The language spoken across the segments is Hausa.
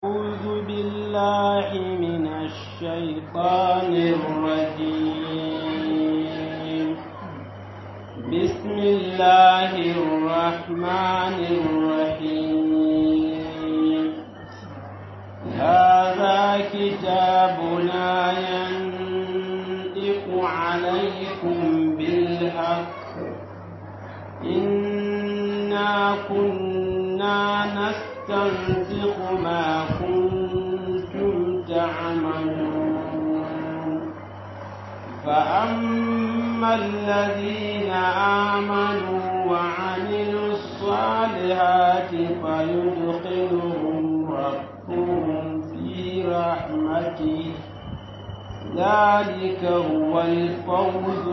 أعوذ بالله من الشيطان الرجيم بسم الله الرحمن الرحيم هذا كتابنا ينطق عليكم بالحق إنا كنا نستنسخ ما كنتم تعملون فأما الذين آمنوا وعملوا الصالحات فيدخلهم ربهم في رحمته ذلك هو الفوز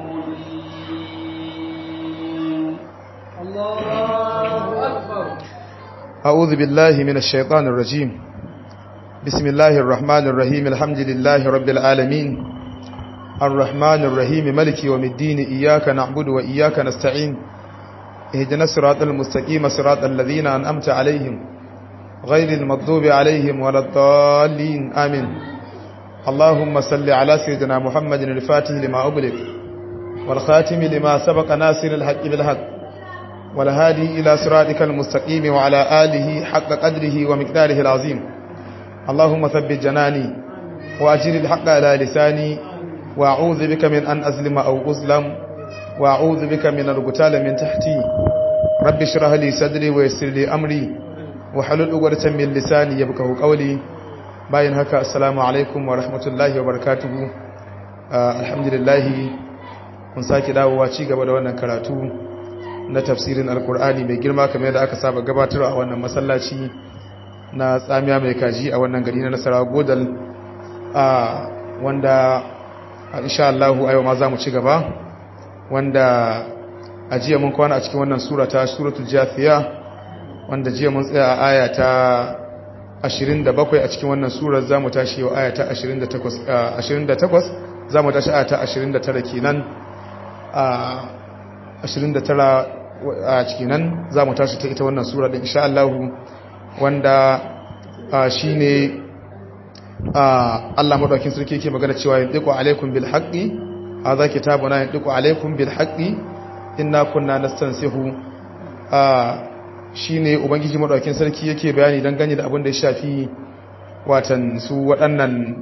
المبين الله أكبر أعوذ بالله من الشيطان الرجيم بسم الله الرحمن الرحيم الحمد لله رب العالمين الرحمن الرحيم ملك يوم الدين إياك نعبد وإياك نستعين اهدنا الصراط المستقيم صراط الذين أنأمت عليهم غير المغضوب عليهم ولا الضالين آمين اللهم صل على سيدنا محمد الفاتح لما أغلق والخاتم لما سبق ناصر الحق بالحق والهادي إلى صراطك المستقيم وعلى آله حق قدره ومقداره العظيم اللهم ثبت جناني وأجر الحق على لساني وأعوذ بك من أن أظلم أو أظلم وأعوذ بك من القتال من تحتي رب اشرح لي صدري ويسر لي أمري وحلل عقدة من لساني يفقهوا قولي bayan haka assalamu alaikum wa rahmatullahi wa barakatuhu alhamdulillah mun sake dawowa ci gaba da wannan karatu na tafsirin alkur'ani mai girma kamar yadda aka saba gabatar a wannan masallaci na tsamiya mai kaji a wannan gari na nasara godal wanda insha Allah a yau ma za mu ci gaba wanda a jiya mun kwana a cikin wannan sura ta suratul jafiya wanda jiya mun tsaya a aya ta 27 a cikin wannan surar za mu tashi yau aya ta 28 za mu tashi aya ta 29 kenan a 29 a cikin nan za mu tashi ta ita wannan sura da insha Allah wanda shi ne Allah maɗaukin sarki yake magana cewa yin ɗiƙo alaikun bil haƙi a za ki tabuna yin ɗiƙo alaikun bil haƙi ina kunna na stansihu shi ne ubangiji maɗaukin sarki yake bayani don gani da abin da ya shafi watan su waɗannan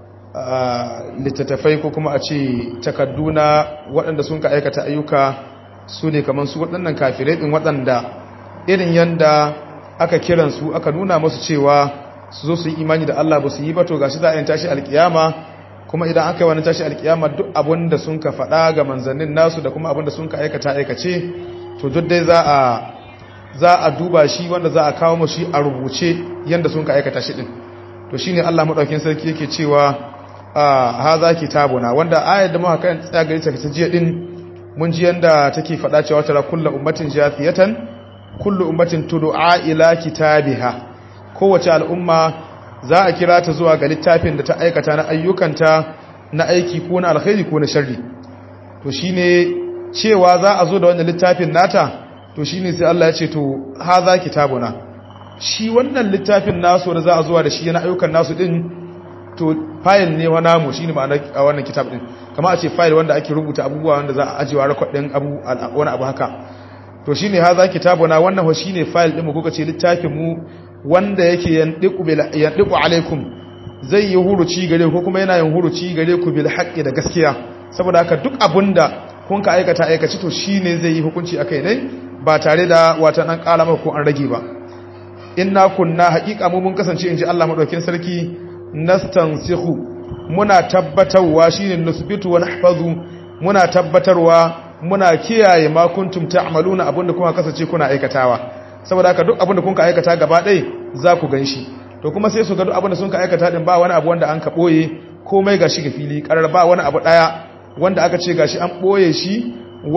littattafai ko kuma a ce takadduna waɗanda sun ka aikata ayyuka su ne kamar su waɗannan kafirai ɗin waɗanda irin yanda aka kiransu aka nuna masu cewa su zo su yi imani da Allah ba su yi ba to gashi za a yin tashi alkiyama kuma idan aka yi wani tashi alkiyama duk abin da sun ka faɗa ga manzannin nasu da kuma abin da sun ka aikata aikace to duk dai za a za a duba shi wanda za a kawo mu shi a rubuce yanda sun ka aikata shi din to shine Allah madaukakin sarki yake cewa haza kitabuna wanda ayar da muka kan tsaya gari ta jiya din mun ji yanda take faɗa cewa tara kullu ummatin jafiyatan kullu ummatin tud'a ila kitabiha kowace al'umma za a kira ta zuwa ga littafin da ta aikata na ayyukanta na aiki ko na alkhairi ko na sharri to shine cewa za a zo da wannan littafin nata to shine sai Allah ya ce to haza kitabuna shi wannan littafin nasu da za a zuwa da shi na ayyukan nasu din to fayil ne wa namu shine ma'ana a wannan kitab din kamar a ce fayil wanda ake rubuta abubuwa wanda za a ajiyewa record din abu wani abu haka to shine haza kitabuna wannan ho shine fayil din mu kuka ce littafin mu wanda yake yandiqu bil yandiqu alaikum zai yi huruci gare ku kuma yana yin huruci gare ku bil haqqi da gaskiya saboda haka duk abunda kun ka aikata aikaci to shine zai yi hukunci akai ne ba tare da wata dan kala maka ko an rage ba inna kunna haqiqa mu mun kasance inji Allah madaukakin sarki nastansikhu muna tabbatarwa shine nusbitu wa nahfazu muna tabbatarwa muna kiyaye ma kuntum ta'maluna abinda kuma kasance kuna aikatawa saboda haka duk abinda kun ka aikata gaba ɗaya za ku ganshi to kuma sai su ga duk abinda sun ka aikata din ba wani abu wanda an ka boye komai gashi ga fili karar ba wani abu daya wanda aka ce gashi an boye shi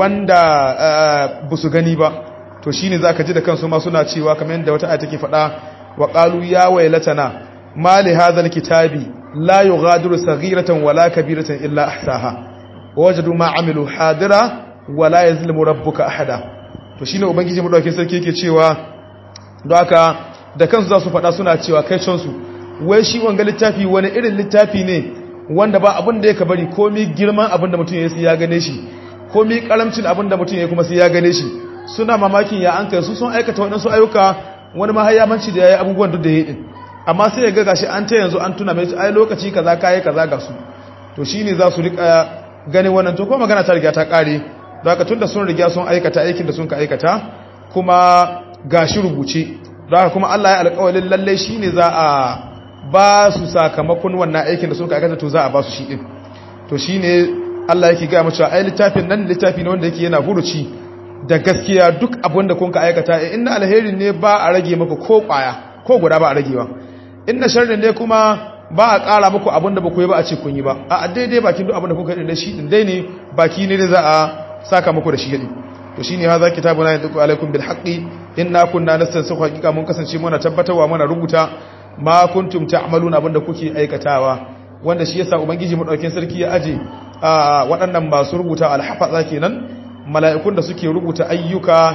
wanda ba su gani ba to shine zaka ji da kansu ma suna cewa kamar yadda wata aya take faɗa wa qalu ya waylatana ma li hadha alkitabi la yughadiru saghiratan wala kabiratan illa ahsaha wajadu ma amilu hadira wala yazlimu rabbuka ahada to shine ubangiji madaukakin sarki yake cewa don haka da kansu za su faɗa suna cewa kai cansu wai shi wanga littafi wani irin littafi ne wanda ba abin da ya bari komi girman abin da mutum ya sai ya gane shi komi karamcin abin da mutum ya kuma sai ya gane shi suna mamakin ya an kai su sun aikata waɗansu ayyuka wani mahayyamanci da ya yi abubuwan duk da ya yi amma sai ya ga gashi an ta yanzu an tuna mai ai lokaci kaza kayi kaza ga su to shine za su rika ganin wannan to ko magana ta riga ta kare don haka tunda sun riga sun aikata aikin da sun ka aikata kuma gashi rubuce don haka kuma Allah ya alƙawarin lalle shine za a ba su sakamakon wannan aikin da sun ka aikata to za a ba su shi din to shine Allah yake ga mu cewa ai littafin nan littafi ne wanda yake yana huruci da gaskiya duk abin da kun ka aikata inna alherin ne ba a rage maka ko kwaya ko guda ba a ragewa inna sharrin ne kuma ba a ƙara muku abin da ba ku yi ba a ce kun yi ba a daidai bakin duk abin da kuka yi da shi din dai ne baki ne da za a saka muku da shi yadi to shine haza kitabuna yantiqu alaikum bil haqqi inna kunna nastansikhu haqiqa mun kasance muna tabbatarwa muna rubuta ma kuntum ta'maluna abin da kuke aikatawa wanda shi yasa ubangiji mu dauke sarki ya aje waɗannan masu rubuta alhafaza kenan mala'ikun da suke rubuta ayyuka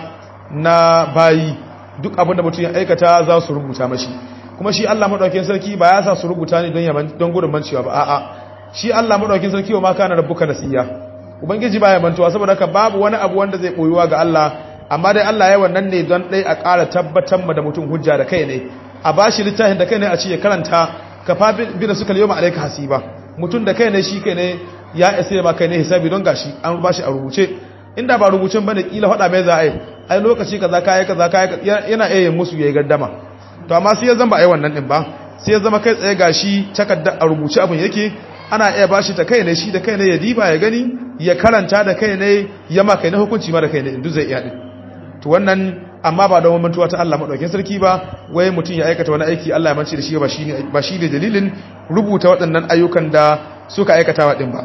na bayi duk abin da mutum ya aikata za su rubuta mashi kuma shi Allah madaukakin sarki ba ya sa su rubuta ne don yaman don gudun mancewa ba a'a shi Allah madaukakin sarki wa ma kana rabbuka nasiya ubangiji baya mantuwa saboda haka babu wani abu wanda zai boyuwa ga Allah amma dai Allah ya wannan ne don dai a ƙara tabbatar ma da mutum hujja da kai ne a bashi littafin da kai ne a ce ya karanta ka fa bi da suka yawma alayka hasiba mutum da kai ne shi kai ne ya isa ma kai ne hisabi don gashi an bashi a rubuce inda ba rubucin bane kila faɗa mai za a yi ai lokaci kaza kai kaza kai yana iya yin musu yayi gardama to amma sai ya zama ba ai wannan din ba sai ya zama kai tsaye gashi takarda a rubuce abin yake ana iya bashi ta kai ne shi da kai ne ya diba ya gani ya karanta da kai ne ya ma kai na hukunci ma da kai ne indu zai iya din to wannan amma ba da mantuwa ta Allah madaukakin sarki ba wai mutum ya aikata wani aiki Allah ya mance da shi ba shi ne ba shi ne dalilin rubuta waɗannan ayyukan da suka aikata wa din ba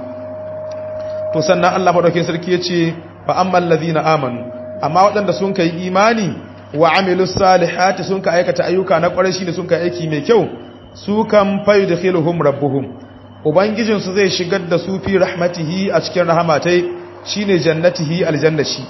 to sannan Allah madaukakin sarki ya ce fa ammal ladina amanu amma waɗanda sun kai imani wa amilus salihati sun ka aikata ayyuka na ƙwarai shine sun ka aiki mai kyau su kan fayudkhiluhum rabbuhum ubangijin su zai shigar da su fi rahmatihi a cikin rahmatai shine jannatihi aljannashi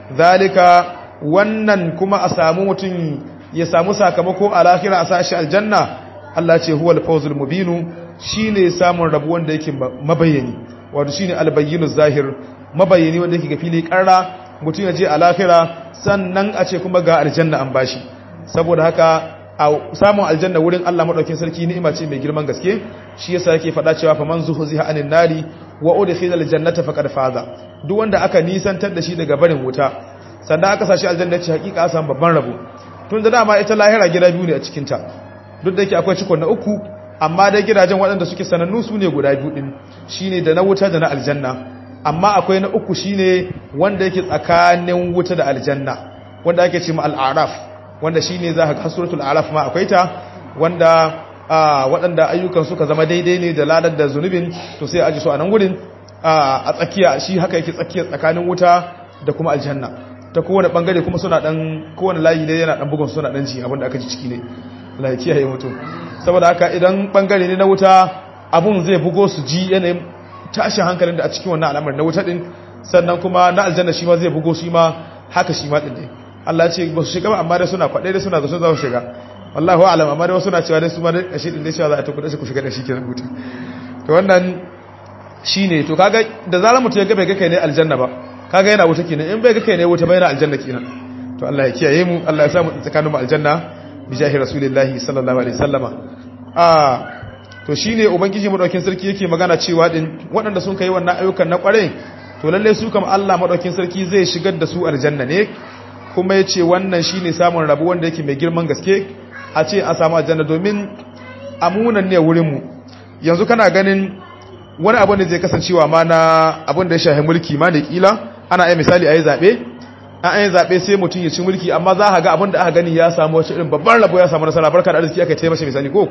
zalika wannan kuma a samu mutum ya samu sakamako a lahira a sashi aljanna Allah ce huwal fawzul mubinu shine samun rabu wanda yake mabayyani wato shine albayyinu zahir mabayyani wanda yake ga fili karra mutum ya je a lahira sannan a ce kuma ga aljanna an bashi saboda haka a samun aljanna wurin Allah madaukakin sarki ni'ima ce mai girman gaske shi yasa yake faɗa cewa fa man zuhziha anin nari wa udkhila aljannata faqad faza duk wanda aka nisantar da shi daga barin wuta sannan aka sashi aljanna ce hakika a samu babban rabo tun da dama ita lahira gida biyu ne a cikin ta duk da yake akwai cikon na uku amma dai gidajen waɗanda suke sanannu su ne guda biyu din shine da na wuta da na aljanna amma akwai na uku shine wanda yake tsakanin wuta da aljanna wanda ake ce ma al-araf wanda shine za ka ga suratul araf ma akwai ta wanda waɗanda ayyukan suka zama daidai ne da ladar da zunubin to sai aji su a nan gurin a tsakiya shi haka yake tsakiya tsakanin wuta da kuma aljanna ta kowane bangare kuma suna dan kowane layi ne yana dan bugun suna dan ji abinda aka ji ciki ne Allah ya kiyaye mutum saboda haka idan bangare ne na wuta abun zai bugo su ji yanayin tashin hankalin da a cikin wannan al'amari na wuta din sannan kuma na aljanna shi ma zai bugo shi ma haka shi ma din ne Allah ya ce ba su shiga ba amma dai suna kwaɗe dai suna zaton za su shiga wallahu a'lam amma dai wasu na cewa dai su ma dai kashi din dai cewa za a tafi da shi ku shiga da shi kenan wuta to wannan shine to kaga da zarar mutum ya ga bai ga kai ne aljanna ba kaga yana wuta kenan in bai ga kai ne wuta bai yana aljanna kenan to Allah ya kiyaye mu Allah ya sa mu tsakanin mu aljanna bi jahi rasulillahi sallallahu alaihi wasallama ah to shine ubangiji madaukin sarki yake magana cewa din waɗanda sun kai wannan ayyukan na kware to lalle su kam Allah madaukin sarki zai shigar da su aljanna ne kuma yace wannan shine samun rabu wanda yake mai girman gaske a ce a samu aljanna domin amunan ne wurin mu yanzu kana ganin wani abu ne zai kasancewa ma na abin da ya shahi mulki ma ne kila ana yi misali a yi zaɓe an yi zaɓe sai mutum ya ci mulki amma za a ga abin da aka gani ya samu wacce irin babban rabo ya samu nasara barka da arziki aka taimaka misali ko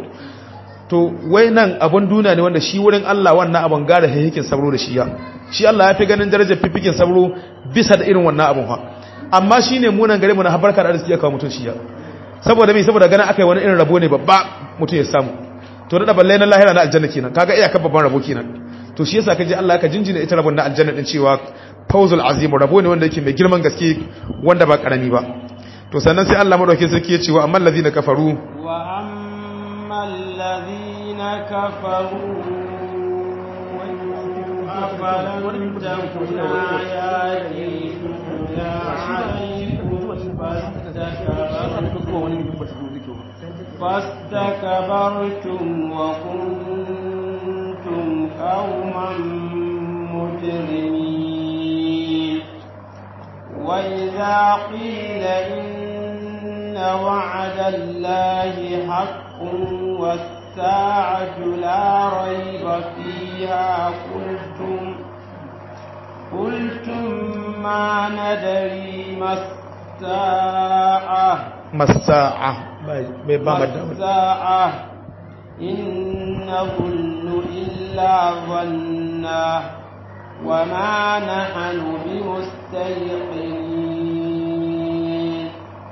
to wai nan abin duniya ne wanda shi wurin Allah wannan abin gara hikikin sabro da shi ya shi Allah ya fi ganin darajar fifikin sabro bisa da irin wannan abin ha amma shi ne munan gare mu na barka da arziki ya kawo mutum shi ya saboda me saboda ganin aka yi wani irin rabo ne babba mutum ya samu to da balle na lahira na aljanna kenan kaga iyakar babban rabo kenan to shi yasa kaje Allah ka jinjina ita rabon na aljanna din cewa fawzul azim rabo ne wanda yake mai girman gaske wanda ba karami ba to sannan sai Allah madaukakin sarki ya ce wa amman ladina kafaru wa ammal ladina kafaru أفلم تكن آياتي تتلى عليكم فاستكبرتم وكنتم قوما مجرمين وإذا قيل إن وعد الله حق والساعة لا ريب فيها قلتم قلتم ما ندري ما الساعة masa'a bai ba ما madda الساعة إن نظن إلا ظنا وما نحن بمستيقنين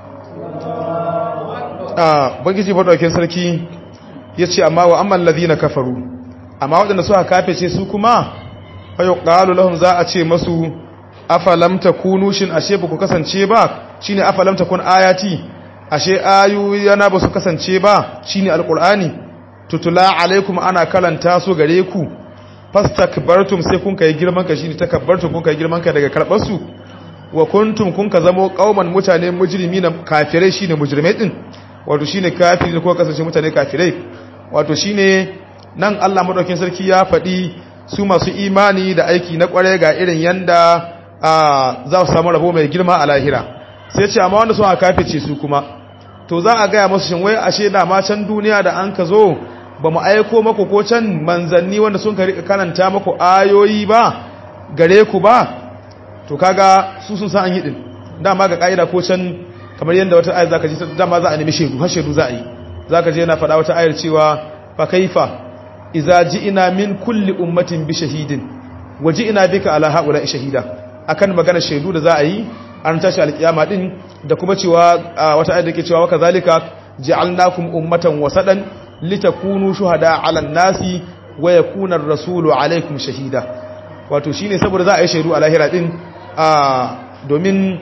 a bangiji madaukakin sarki yace amma wa amman ladina kafaru amma waɗanda suka kafece su kuma fayo qalu lahum za a ce masu afalam takunu shin ashe ba ku kasance ba shine afalam takun ayati ashe ayu yana ba su kasance ba shine alqur'ani tutula alaikum ana kalanta su gare ku fastakbartum sai kun kai girman ka shine takabbartum kun kai girman ka daga karbar su wa kuntum kun ka zamo kauman mutane mujrimina kafirai shine mujrimai din wato shine kafiri ko kasance mutane kafirai wato shine nan Allah madaukakin sarki ya faɗi su masu imani da aiki na kware ga irin yanda a za su samu rabo mai girma a lahira sai ce amma wanda sun kafice su kuma to za a gaya masu shin wai ashe da ma can duniya da an ka zo ba mu aiko maku ko can manzanni wanda sun ka rika karanta maku ayoyi ba gare ku ba to kaga su sun san an yi din dama ga ka'ida ko can kamar yadda wata ayar zaka ji dama za a nemi shedu har shedu za a yi zaka je yana faɗa wata ayar cewa fa kaifa idza ji'ina min kulli ummatin bi shahidin wa ji'ina bika ala haula shahida akan magana shedu da za a yi an tashi alkiyama din da kuma cewa wata ayar da ke cewa waka zalika ja'alnakum ummatan wasadan litakunu shuhada 'ala an-nasi wa yakuna ar-rasulu 'alaykum shahida wato shine saboda za a yi shaidu a lahira din a domin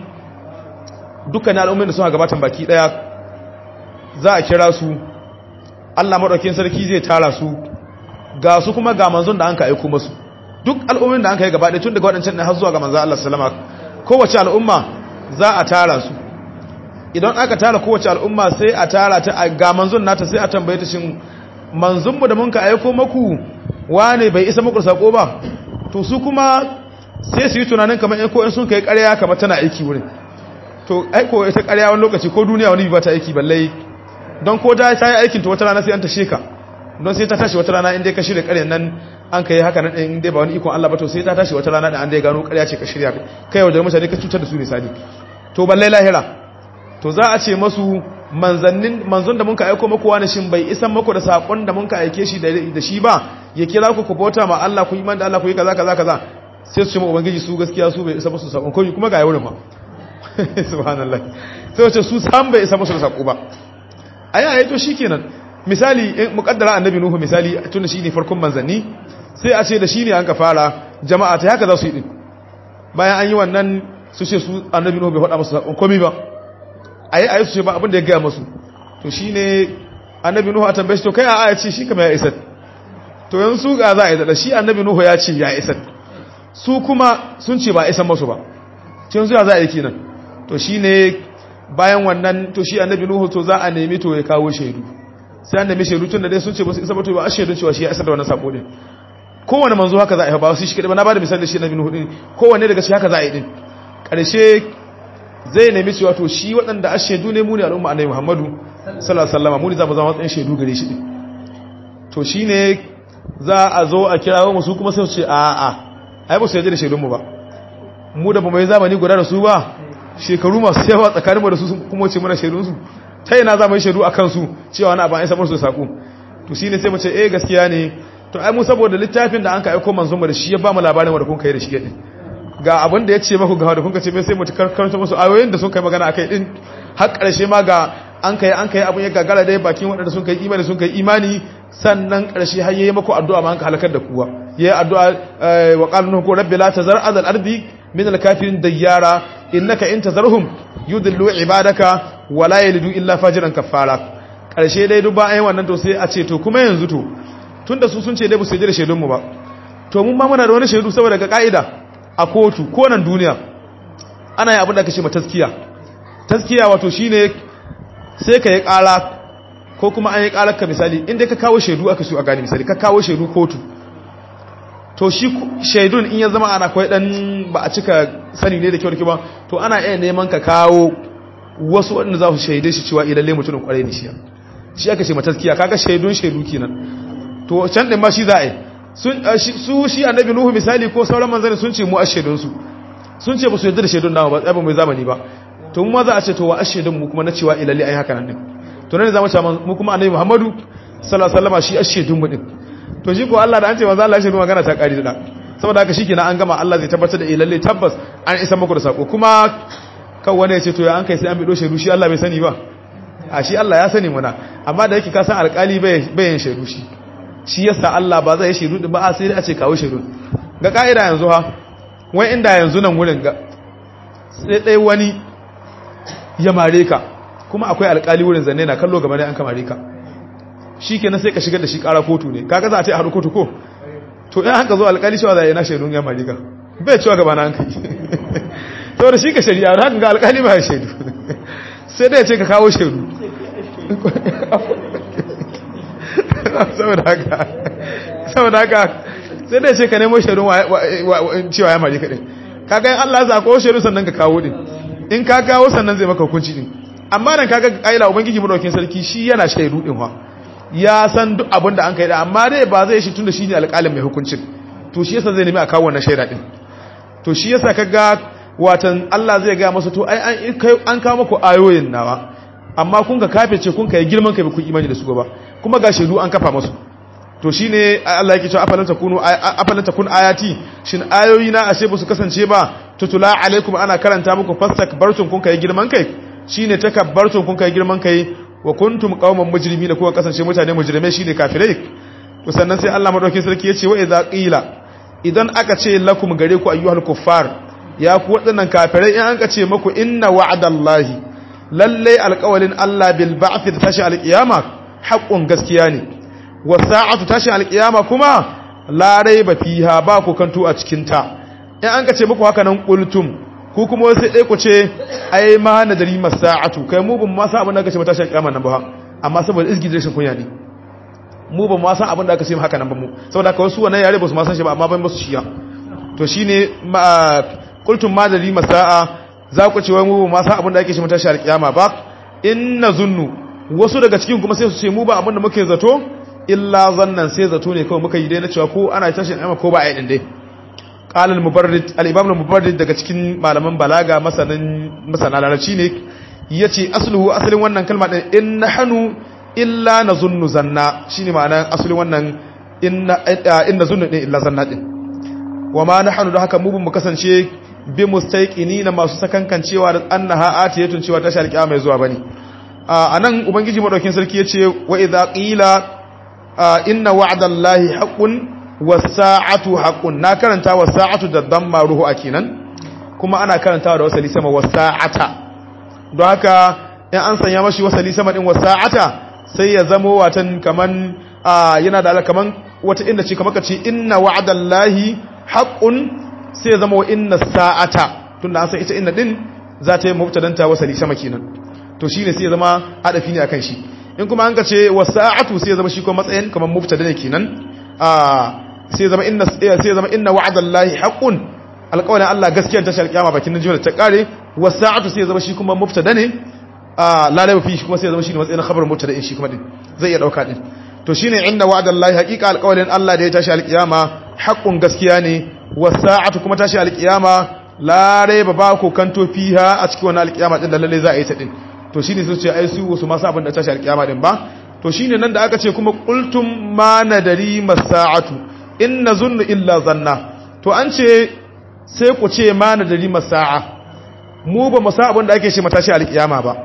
dukkan al'ummin da suka gabatan baki daya za a kira su Allah madaukakin sarki zai tara su ga su kuma ga manzon da an ka aiko musu duk al'ummin da an ka yi gaba tun daga waɗancan har zuwa ga manzon Allah sallama kowace al'umma za a tara su idan aka tara kowace al'umma sai a tara ta ga manzon nata sai a tambaye ta shin manzon mu da mun ka aiko maku wane bai isa muku sako ba to su kuma sai su yi tunanin kamar in ko in sun kai ƙarya kamar tana aiki wurin to aiko ita ƙarya wani lokaci ko duniya wani ba ta aiki balle don ko da ta yi aikin ta wata rana sai an ta sheka don sai ta tashi wata rana inda ka shirya ƙaryan nan an ka yi haka nan ɗin inda ba wani ikon Allah ba to sai ta tashi wata rana da an dai gano ƙarya ce ka shirya kai yau da mutane ka cutar da su misali to balle lahira to za a ce masu manzannin manzon da muka aiko maku wani shin bai isan maku da sakon da muka aike shi da shi ba ya kira ku ku bauta ma Allah ku iman da Allah ku yi kaza kaza kaza sai su ce ma ubangiji su gaskiya su bai isa musu sakon ko kuma ga yawon ma subhanallah sai wace su san bai isa musu da sako ba ayi ayi to shikenan misali in muqaddara annabi nuhu misali tunda shine farkon manzanni sai a ce da shine an ka fara jama'a ta haka za su yi din bayan an yi wannan su ce su annabi nuhu bai faɗa musu sakon komai ba ayi ayi su ce ba abin da ya gaya musu to shine annabi nuhu a tambaye shi to kai a aya ce shi kamar ya isa to yanzu ga za a yi da shi annabi nuhu ya ce ya isa su kuma sun ce ba a isan masu ba ce yanzu ya za a yi kenan to shine bayan wannan to shi annabi nuhu to za a nemi to ya kawo shaidu sai an nemi shaidu tun da dai sun ce ba su isa ba to ba a shaidun cewa shi ya isa da wannan sako din kowane manzo haka za a yi ba su shi kadai ba na bada misali da shi annabi nuhu din kowanne daga shi haka za a yi din karshe zai nemi cewa to shi waɗanda a shaidu ne mu ne al'umma annabi Muhammadu sallallahu alaihi wasallam mu ne za mu zama matsayin shaidu gare shi to shine za a zo a kirawo mu su kuma sai su ce a a ai ba su yaje da shaidun mu ba mu da ba mai zamani guda da su ba shekaru masu yawa tsakanin mu da su kuma ce mana shaidun su ta ina za mu yi shaidu akan su cewa wani abu an isa musu sako to shine sai mu ce eh gaskiya ne to ai mu saboda littafin da an ka aika manzon mu da shi ya ba mu labarin wanda kun kai da shi din ga abin da ya ce maku ga da kun ce mai sai mutu karkanta musu ayoyin da sun kai magana akai din har karshe ma ga an kai an kai abin ya gagara dai bakin waɗanda sun kai imani sun kai imani sannan karshe har yayi maku addu'a ma an ka halakar da kuwa yayi addu'a wa qala nuhu rabbi la tazar azal ardi min al-kafirin dayyara innaka in tazarhum yudillu ibadaka wala yalidu illa fajiran kafara karshe dai duk bayan wannan to sai a ce to kuma yanzu to tunda su sun ce dai ba su yi da shaidun mu ba to mun ma muna da wani shaidu saboda ga ka'ida a kotu ko nan duniya ana yi abin da aka ce ma taskiya taskiya wato shine sai ka yi ƙara ko kuma an yi ƙarar ka misali inda ka kawo shaidu aka so a gani misali ka kawo shaidu kotu to shi shaidun in ya zama ana kwai dan ba a cika sani ne da kyau da kyau ba to ana iya neman ka kawo wasu waɗanda za su shaide shi cewa idan lai mutumin kwarai ne shi shi aka ce mataskiya kaga shaidun shaidu kenan to can din ma shi za a yi su shi annabi nuhu misali ko sauran manzanni sun ce mu a shaidunsu sun ce ba su yadda da shaidun nawa ba tsaye ba mai zamani ba to mu ma za a ce to wa a shaidun mu kuma na cewa ilalle ai haka nan din to ne za mu ce mu kuma annabi muhammadu sallallahu alaihi wasallam shi a shaidun mu din to shi ko Allah da an ce manzo Allah ya shaidu magana ta kari da saboda haka shikenan an gama Allah zai tabbatar da ilalle tabbas an isa muku da sako kuma kan wani ya ce to ya an kai sai an bido shaidu shi Allah bai sani ba a shi Allah ya sani muna amma da yake ka san alƙali bai yin shaidu shi shi yasa Allah ba zai shaidu din ba a sai dai a ce kawo shaidu ga ka'ida yanzu ha wai inda yanzu nan wurin ga sai dai wani ya mare ka kuma akwai alƙali wurin zanne na kallo gaba da an kamare ka shi kenan sai ka shigar da shi ƙara kotu ne kaga za a ce a haɗu kotu ko to in haka zo alƙali cewa za a yi na shaidun ya mare ka bai cewa gaba na hankali saboda shi ka shari'a haka ga alƙali ba ya shaidu sai dai ya ce ka kawo shaidu saboda haka saboda haka sai dai ce ka nemo shaidun cewa ya mari kaɗai kaga yin Allah za kawo shaidun sannan ka kawo din in ka kawo sannan zai maka hukunci din amma nan kaga aila ubangiji madaukin sarki shi yana shaidu din wa ya san duk abin da an kai da amma dai ba zai shi tunda shi ne alƙalin mai hukuncin to shi yasa zai nemi a kawo wannan shaida din to shi yasa kaga watan Allah zai ga masa to ai an kawo muku ayoyin nawa amma kun ka kafe ce kun ka yi girman kai ba kun imani da su ba kuma ga shaidu an kafa masu to shine Allah yake cewa afalan takunu afalan takun ayati shin ayoyi na ashe ba su kasance ba tutula alaikum ana karanta muku fastakbartum kun kai girman kai shine takabbartum kun kai girman kai wa kuntum qauman mujrimin kuka kasance mutane mujrimai shine kafirai to sannan sai Allah madaukakin sarki yace wa idza qila idan aka ce lakum gare ku ayyuhal kuffar ya ku wadannan kafirai in an ka ce muku inna wa'dallahi lalle alƙawalin Allah bil ba'th da tashi alƙiyama haƙƙun gaskiya ne wa sa'atu tashi alƙiyama kuma la raiba fiha ba ku kantu a cikin ta in an ka ce muku haka nan qultum ku kuma sai dai ku ce ai ma nadari masa'atu kai mu ban ma san abin da aka ce tashi alƙiyama nan ba amma saboda izgi da rashin kunya ne mu ban ma san abin da aka ce haka nan ba mu saboda haka wasu wannan yare ba su ma san shi ba amma ban ba su shiya to shine qultum ma nadari masa'a za ku ce wai mu ba san abin da ake ce tashi alƙiyama ba inna zunnu wasu daga cikin kuma sai su ce mu ba abin da muke zato illa zannan sai zato ne kawai muka yi dai na cewa ko ana tashin amma ko ba a yi din dai qala al-mubarrid al-imam al-mubarrid daga cikin malaman balaga masanan masana larabci ne yace asluhu asalin wannan kalma din in nahnu illa nazunnu zanna shine ma'anar asalin wannan inna inna zunnu din illa zanna din wama nahnu da haka mu mu kasance bi mustaqinina masu sakankancewa da annaha atiyatun cewa tashar kiyama mai zuwa bane a nan ubangiji madaukin sarki ya ce wa idha qila inna wa'dallahi haqqun was-sa'atu haqqun na karanta was-sa'atu da damma ruhu akinan kuma ana karantawa da wasali sama was-sa'ata don haka in an sanya mashi wasali sama din was-sa'ata sai ya zamo watan kaman yana da kaman wata inda ce kamar kace inna wa'dallahi haqqun sai ya zama wa inna sa'ata tunda an san ita inna din za ta yi mubtadanta wasali sama kenan to shine sai ya zama hadafi ne akan shi in kuma an ka ce wasa'atu sai ya zama shi kuma matsayin kamar mubtada ne kenan ah sai ya zama inna sai ya zama inna wa'dallahi haqqun alqawlan Allah gaskiyar tashar kiyama bakin jimla ta kare wasa'atu sai ya zama shi kuma mubtada ne ah lalai fi shi kuma sai ya zama shi matsayin khabar mubtada shi kuma din zai iya dauka din to shine inna wa'dallahi haqiqa alqawlan Allah da ya tashi alqiyama haqqun gaskiya ne wasa'atu kuma tashi alqiyama la raiba ba ko kanto fiha a cikin wannan alqiyama din da lalle za a yi ta din to shi ne su ce ai su wasu masu abin da tashi alkiyama din ba to shi ne nan da aka ce kuma qultum ma nadari masa'atu in nazunnu illa zanna to an ce sai ku ce ma nadari masa'a mu ba mu sa abin da ake ce matashi alkiyama ba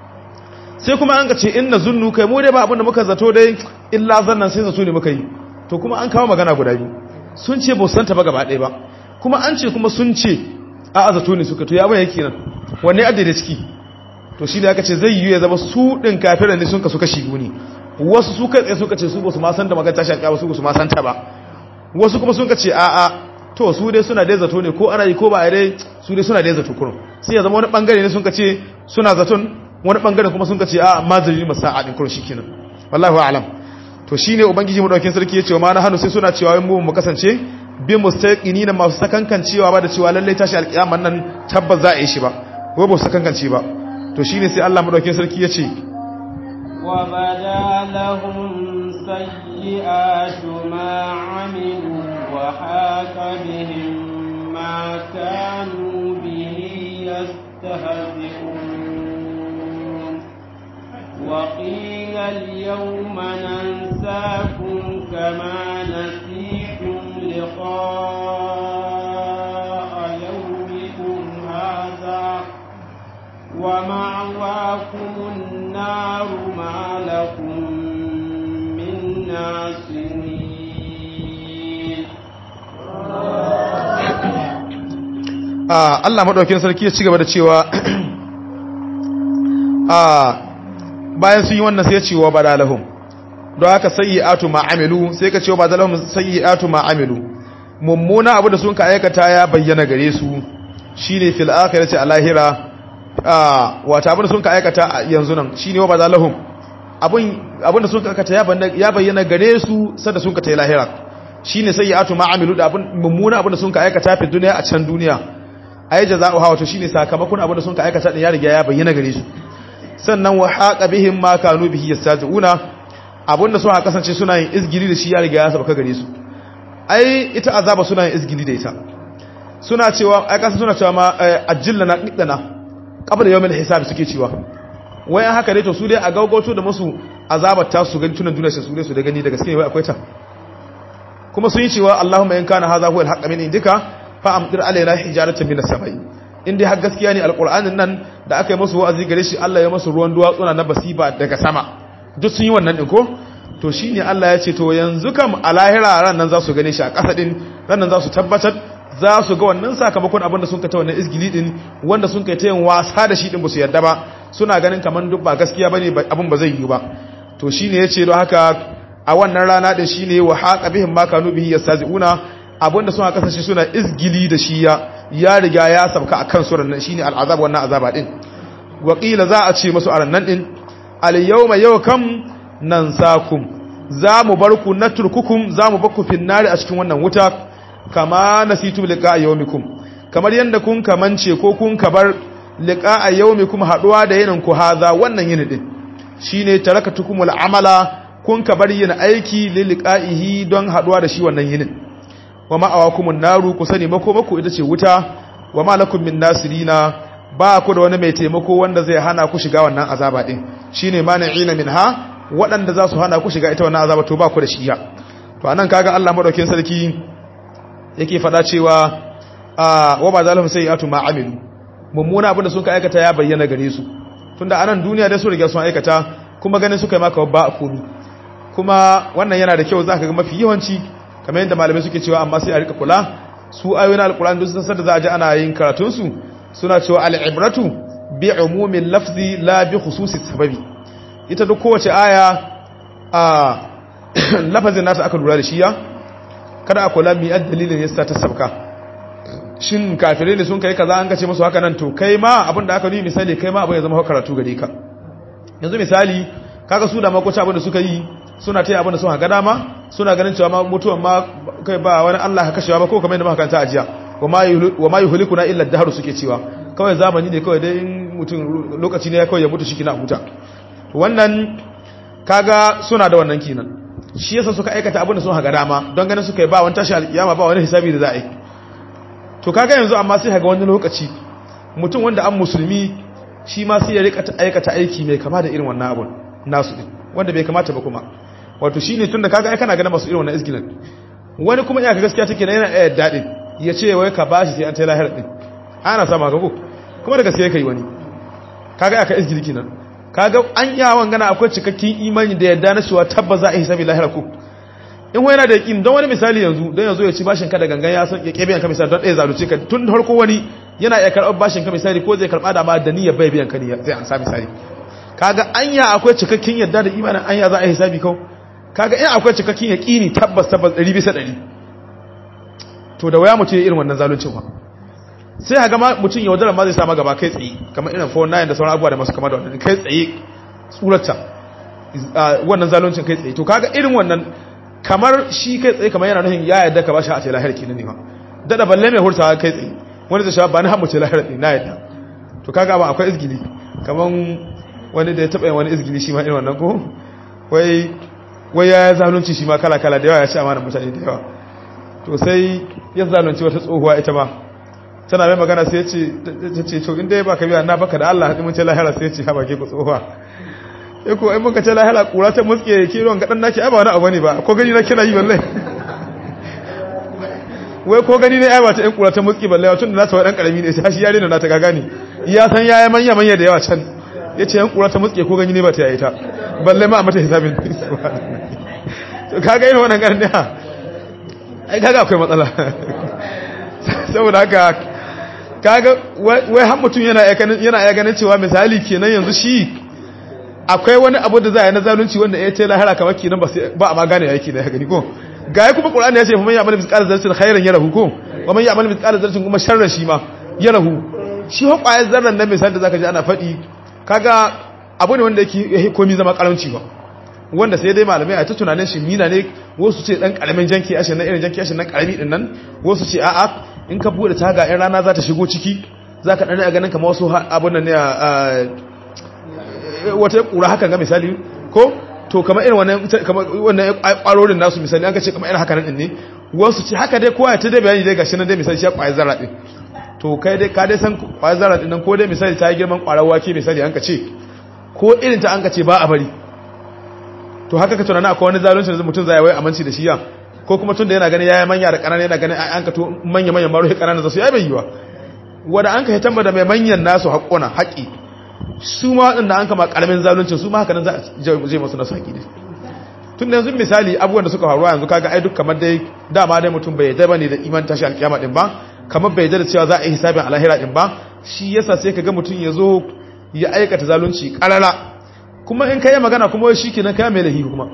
sai kuma an ka ce in nazunnu kai mu dai ba abin da muka zato dai illa zannan sai zato ne muka yi to kuma an kawo magana guda biyu sun ce ba su santa ba gaba ɗaya ba kuma an ce kuma sun ce a azato ne suka to ya bai yake nan wanne adda da ciki to shi da aka ce zai yi ya zama su din kafiran ne sun ka suka shigo ne wasu su kai tsaye suka ce su ba su ma san da magana tashi alƙiyama su ba su ma san ta ba wasu kuma sun ka ce a a to su dai suna dai zato ne ko ana yi ko ba a dai su dai suna dai zato kurun sai ya zama wani bangare ne sun ka ce suna zaton wani bangare kuma sun ka ce a mazari masa'a din kurun shikenan wallahi a'lam to shine ubangiji madaukakin sarki ya ce wa ma na hannu sai suna cewa mu mu kasance bi mustaqini na masu sakankan cewa ba da cewa lalle tashi alƙiyama nan tabbas za a yi shi ba ko ba su sakankance ba to shine sai Allah madaukakin sarki ya ce wa bada lahum sayyi'atu ma amilu wa haqa bihim ma kanu bihi yastahzi'un wa qila al-yawma nansakum kama nasitum liqa'a yawmikum hadha ومعواكم النار ما لكم من ناصرين Allah maɗaukin sarki ya ci gaba da cewa bayan sun yi wannan sai ya ce wa badalahum don haka sayyi'atu ma amilu sai ka ce wa badalahum sayyi'atu ma amilu mummuna abu da sun ka aikata ya bayyana gare su shine fil akhirati a lahira wata abin da sun ka aikata yanzu nan shi ne wa ba za lahum abin da sun ka aikata ya bayyana gare su sadda sun ka ta yi lahira shi ne sai ya atu ma'amilu da mummuna abin da sun ka aikata fi duniya a can duniya a yi jaza'u hawa to shi ne sakamakon abin da sun ka aikata ɗin ya riga ya bayyana gare su sannan wa haƙa bihin ma kanu bihi yastazi'una abin da sun ha kasance suna yin izgili da shi ya riga ya sabaka gare su ai ita azaba suna yin izgili da ita suna cewa ai kasa suna cewa ma ajilla na qidana kabla yawmin hisab suke cewa wai an haka ne to su dai a gaugoto da musu azabar ta su gani tunan duniya su dai su da gani da gaske wai akwai ta kuma sun yi cewa Allahumma in kana hadha huwa al-haqq min indika fa amtir alaina hijaratan min as-samai in dai har gaskiya ne alqur'anin nan da aka yi musu wa'azi gare shi Allah ya musu ruwan duwatsuna na basiba daga sama duk sun yi wannan din ko to shine Allah ya ce to yanzu kam a lahira ran nan za su gane shi a ƙasa din ran nan za su tabbatar za su ga wannan sakamakon abinda sun kai ta wannan izgili din wanda sun kai ta yin wasa da shi din ba su yarda ba suna ganin kaman duk ba gaskiya bane abin ba zai yi ba to shine yace don haka a wannan rana din shine wa haqa bihim ma kanu bihi yastazi'una abinda sun kasance suna izgili da shi ya ya riga ya sabka akan su nan shine al'azab wannan azaba din wa qila za a ce musu a nan din al yawma yawkam nansakum za mu bar ku naturkukum za mu bar ku finnari a cikin wannan wuta kama nasitum liqa yawmikum kamar yanda kun kamance ko kun kabar liqa yawmikum haduwa da yinin ku haza wannan yini din shine tarakatukumul amala kun kabar yin aiki li liqa'ihi don haduwa da shi wannan yinin wa ma'awakumun naru ku sani mako mako ita ce wuta wa ma lakum min nasirina ba ku da wani mai taimako wanda zai hana ku shiga wannan azaba din shine mani'ina minha waɗanda za su hana ku shiga ita wannan azaba to ba ku da shiya to anan kaga Allah madaukakin sarki yake fada cewa wa ba zalhum sayiatu ma amilu mummuna abinda sun ka aikata ya bayyana gare su tunda anan duniya da su riga sun aikata kuma ganin suka yi maka ba komi kuma wannan yana da kyau zaka ga mafi yawanci kamar yadda malamai suke cewa amma sai a rika kula su ayoyin alquran duk sun san da za a ji ana yin karatun su suna cewa al-ibratu bi umumin lafzi la bi khususi sababi ita duk kowace aya a lafazin nata aka lura da shi ya kada a kula mi dalilin yasa ta sabka shin kafirai ne sun kai kaza an kace musu haka nan to kai ma abin da aka yi misali kai ma abin ya zama karatu gare ka yanzu misali kaga su da makoci abin da suka yi suna taya abin da sun haka dama suna ganin cewa ma mutuwan ma kai ba wani Allah ka kashewa ba ko kamar yadda muka kanta ajiya wa ma yuhlikuna illa dahru suke cewa kawai zamani ne kawai dai mutum lokaci ne ya kawai ya mutu shi kina huta wannan kaga suna da wannan kinan shi yasa suka aikata abin da sun haka dama don ganin suka yi ba wani tashi alkiyama ba wani hisabi da za a yi to kaga yanzu amma sai haga wani lokaci mutum wanda an musulmi shi ma sai ya rika aikata aiki mai kama da irin wannan abun nasu din wanda bai kamata ba kuma wato shine tunda kaga ai kana ganin masu irin wannan isgilan wani kuma iyaka gaskiya take na yana ɗaya daɗin ya ce wai ka bashi sai an ta lahir din ana sama ga ko kuma da gaskiya kai wani kaga aka isgili kenan kaga an yawon gana akwai cikakken imani da yadda na cewa tabbas za a hisabi lahira ko in wani yana da yakin don wani misali yanzu don yanzu ya ci bashin ka da gangan ya san ya kebe yanka misali don ɗaya zalunce ka tun harko wani yana iya karɓar bashin ka misali ko zai karɓa da ma da niyyar bai biyan ka ne zai an sa misali kaga anya akwai cikakken yadda da imanin anya za a yi hisabi kau kaga in akwai cikakken yaqini tabbas tabbas 100 bisa 100 to da waya mutum ya irin wannan zaluncin ba sai haga ma mutum ya wadara ma zai sama gaba kai tsaye kamar irin 49 da sauran abubuwa da masu kama da wannan kai tsaye tsurata wannan zaluncin kai tsaye to kaga irin wannan kamar shi kai tsaye kamar yana nufin ya yadda ka ba shi a ce lahir kenan ne ma dada balle mai hurtawa kai tsaye wani zai sha ba na hamuce lahir ɗin na yadda to kaga ba akwai izgili kamar wani da ya taɓa yin wani izgili shi ma irin wannan ko wai wai ya zalunci shi ma kala kala da yawa ya ci amana mutane da yawa to sai ya zalunci wata tsohuwa ita ma tana mai magana sai ya ce ta ce to inda ya baka biya na baka da Allah haɗin mun ce lahira sai ya ce ha bake ku tsohuwa ya ko ai muka ce lahira kura ta muske kiron gadan naki ai ba wani abu ne ba ko gani na kina yi wallahi wai ko gani ne ai ba ta ɗan kura ta muske balle tun da na tawa dan karami ne sai shi yare na ta ga gani ya san yaya manya manya da yawa can yace yan kura ta muske ko gani ne ba ta yayi ta balle ma a mata hisabin to kaga irin wannan garin da ai kaga akwai matsala saboda haka kaga wai har mutum yana yana ya ganin cewa misali kenan yanzu shi akwai wani abu da za a yi na zalunci wanda ya ce lahara kamar kenan ba a ma gane yake da ya gani ko ga ya kuma qur'ani ya ce fa man ya'mal mithqala dharratin khairan yarahu ko wa man ya'mal mithqala dharratin kuma sharran shi ma yarahu shi ho kwayar zarran nan misali da zaka ji ana faɗi kaga abu ne wanda yake komi zama karanci ba wanda sai dai malamai a ta tunanin shi mina ne wasu ce dan karamin janki ashin na irin janki ashin na karami din nan wasu ce a'a in ka bude taga in rana za ta shigo ciki zaka dan a ganin kamar wasu abun nan ne wata kura hakan ga misali ko to kamar irin wannan kamar wannan kwarorin nasu misali an ka ce kamar irin haka nan ne wasu ce haka dai kowa ta dai bayani dai gashi nan dai misali shi ya kwaya zarra din to kai dai ka dai san kwaya zarra din nan ko dai misali ta yi girman kwarar wake misali an ka ce ko irin ta an ka ce ba a bari to haka ka tunana akwai wani zalunci da mutum zai wai aminci da shi ya ko kuma tun da yana ganin yayi manya da kanana yana ganin an ka to manya manya maro kanana za su yayi bayyuwa wanda an ka hitan da mai manyan nasu haƙona haƙi su ma waɗanda an kama ƙaramin zaluncin su ma haka nan za a je masu nasu haƙi ne tun da yanzu misali abubuwan da suka faruwa yanzu kaga ai duk kamar dai dama dai mutum bai yarda bane da iman tashi alƙiyama din ba kamar bai yarda da cewa za a yi hisabin alahira din ba shi yasa sai kaga mutum ya zo ya aikata zalunci ƙarara kuma in kai magana kuma shi kenan kai mai lahi kuma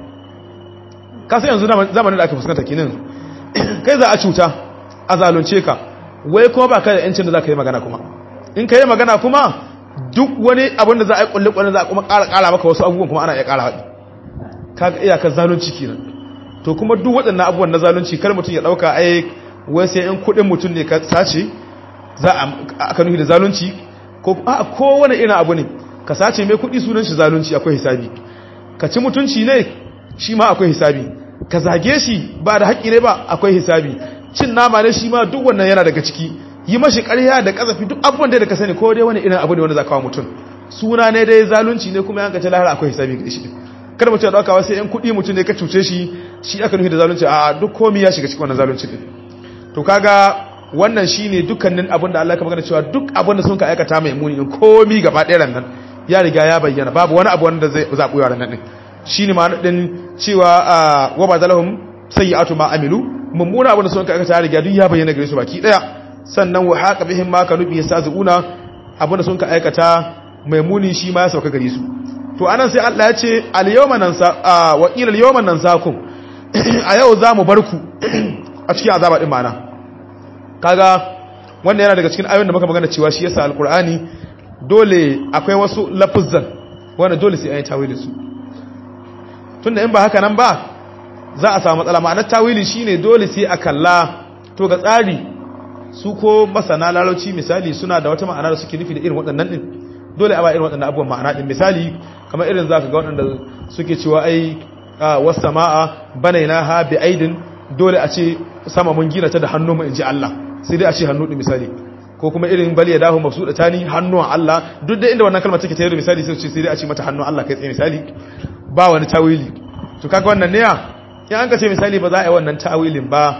ka sai yanzu zamanin da aka fuskanta kenan kai za a cuta a zalunce ka wai kuma ba ka da yancin da za ka yi magana kuma in ka yi magana kuma duk wani abin da za a yi kulle kulle za a kuma ƙara ƙara maka wasu abubuwan kuma ana iya ƙara haɗi ka ga iyakar zalunci kenan to kuma duk waɗannan abubuwan na zalunci kar mutum ya ɗauka ai wai sai in kuɗin mutum ne ka sace za a aka nufi da zalunci ko a kowane irin abu ne ka sace mai kuɗi sunan shi zalunci akwai hisabi ka ci mutunci ne shi ma akwai hisabi ka zage shi ba da haƙƙi ne ba akwai hisabi cin nama ne shi ma duk wannan yana daga ciki yi mashi ƙarya da ƙazafi duk abubuwan da ka sani ko dai wani irin abu ne wanda za kawo mutum suna ne dai zalunci ne kuma yanka ce lahara akwai hisabi ga shi kada mutum ya ɗauka wasu yan kuɗi mutum ne ka cuce shi shi aka nufi da zalunci a duk komi ya shiga cikin wannan zalunci ne to kaga wannan shine dukkanin abin da Allah ka magana cewa duk abin da sun ka aikata mai muni komi gaba ɗaya nan ya riga ya bayyana babu wani abu wanda zai zaɓi yaran nan shine ma din cewa wa ba zalahum sayyi'atu ma amilu mummuna abin da sun ka aikata ya riga duk ya bayyana gare su baki daya sannan wa haqa bihim ma kanu bi yastazuna abin da sun ka aikata mai muni shi ma ya sauka gare su to anan sai Allah ya ce al yawma nansa wa qila al yawma nansakum a yau za mu bar ku a cikin azaba din mana kaga wannan yana daga cikin ayoyin da muka magana cewa shi yasa alqur'ani dole akwai wasu lafuzzan wanda dole sai an yi tawili su tunda in ba haka nan ba za a samu matsala ma'anar tawili shine dole sai a kalla to ga tsari su ko masana lalauci misali suna da wata ma'ana da suke nufi da irin waɗannan din dole a ba irin waɗannan abubuwan ma'ana din misali kamar irin zaka ga waɗanda suke cewa ai was sama'a banainaha bi aidin dole a ce sama mun gina ta da hannu mu inji Allah sai dai a ce hannu din misali ko kuma irin bali ya dahu mabsuda tani hannuwan Allah duk da inda wannan kalmar take tayar misali sai ce sai dai a ce mata hannun Allah kai tsaye misali ba wani tawili to kaga wannan ne ya in an ka ce misali ba za a yi wannan tawilin ba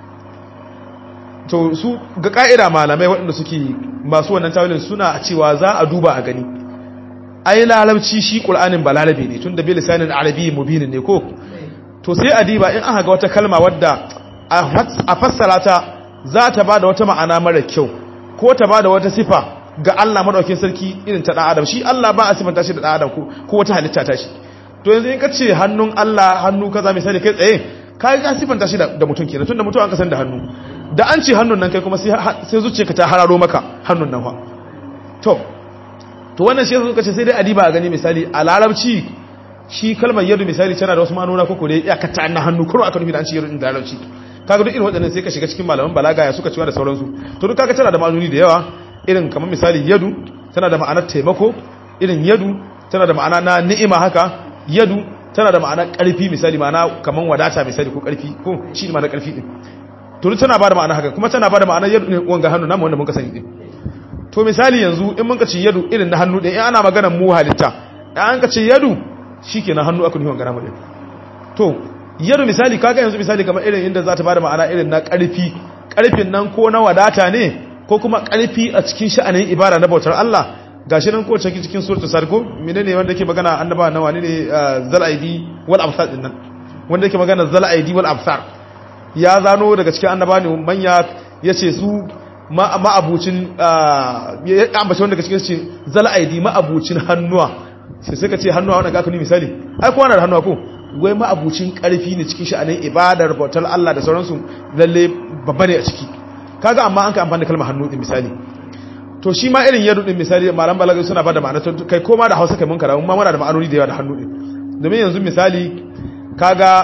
to su ga ka'ida malamai waɗanda suke masu wannan tawilin suna cewa za a duba a gani ai lalabci shi qur'anin ba lalabe ne tunda bi lisanin arabi mubinin ne ko to sai a diba in aka ga wata kalma wadda a fassara ta za ta ba da wata ma'ana mara kyau ko ta bada wata sifa ga Allah madaukakin sarki irin ta dan adam shi Allah ba a sifanta shi da dan adam ko ko wata halitta ta shi to yanzu in ka ce hannun Allah hannu kaza misali kai tsaye ka ga sifanta shi da mutum kenan tunda mutum an kasan da hannu da an ce hannun nan kai kuma sai sai zuciyarka ta hararo maka hannun nan fa to to wannan shi suka ce sai dai adiba a gani misali a larabci shi kalmar yadu misali tana da wasu manuna ko kore ya kata na hannu kuma aka nufi da an ce yadu da larabci kaga duk irin waɗannan sai ka shiga cikin malaman balaga ya suka ciwa da sauransu to duk kaga tana da ma'anoni da yawa irin kamar misali yadu tana da ma'anar taimako irin yadu tana da ma'ana na ni'ima haka yadu tana da ma'anar ƙarfi misali ma'ana kamar wadata misali ko ƙarfi ko shi ne ma'anar ƙarfi din to tana ba da ma'ana haka kuma tana ba da ma'anar yadu ne wanga hannu namu wanda muka sani din to misali yanzu in muka ci yadu irin na hannu din in ana maganar mu halitta in an ka ce yadu shikenan hannu aka nufi wanga namu din to yadu misali kaga yanzu misali kamar irin inda za ta ba da ma'ana irin na ƙarfi ƙarfin nan ko na wadata ne ko kuma ƙarfi a cikin sha'anin ibada na bautar Allah gashi nan ko cikin cikin suratul sarko menene wanda yake magana annaba na wani ne zalaidi wal absar din nan wanda yake magana zalaidi wal absar ya zano daga cikin annaba ne manya yace su ma'abucin ya ambaci wanda daga cikin ce zalaidi ma'abucin hannuwa sai suka ce hannuwa wannan ga ka ni misali ai kowa na da hannuwa ko wai ma'abucin karfi ne cikin sha'anin ibadar bautar Allah da sauransu lalle babba ne a ciki kaga amma an ka amfani da kalmar hannu din misali to shi ma irin yadu din misali malam balaga suna bada ma'ana to kai koma da Hausa kai mun karamu ma muna da ma'anoni da yawa da hannu din domin yanzu misali kaga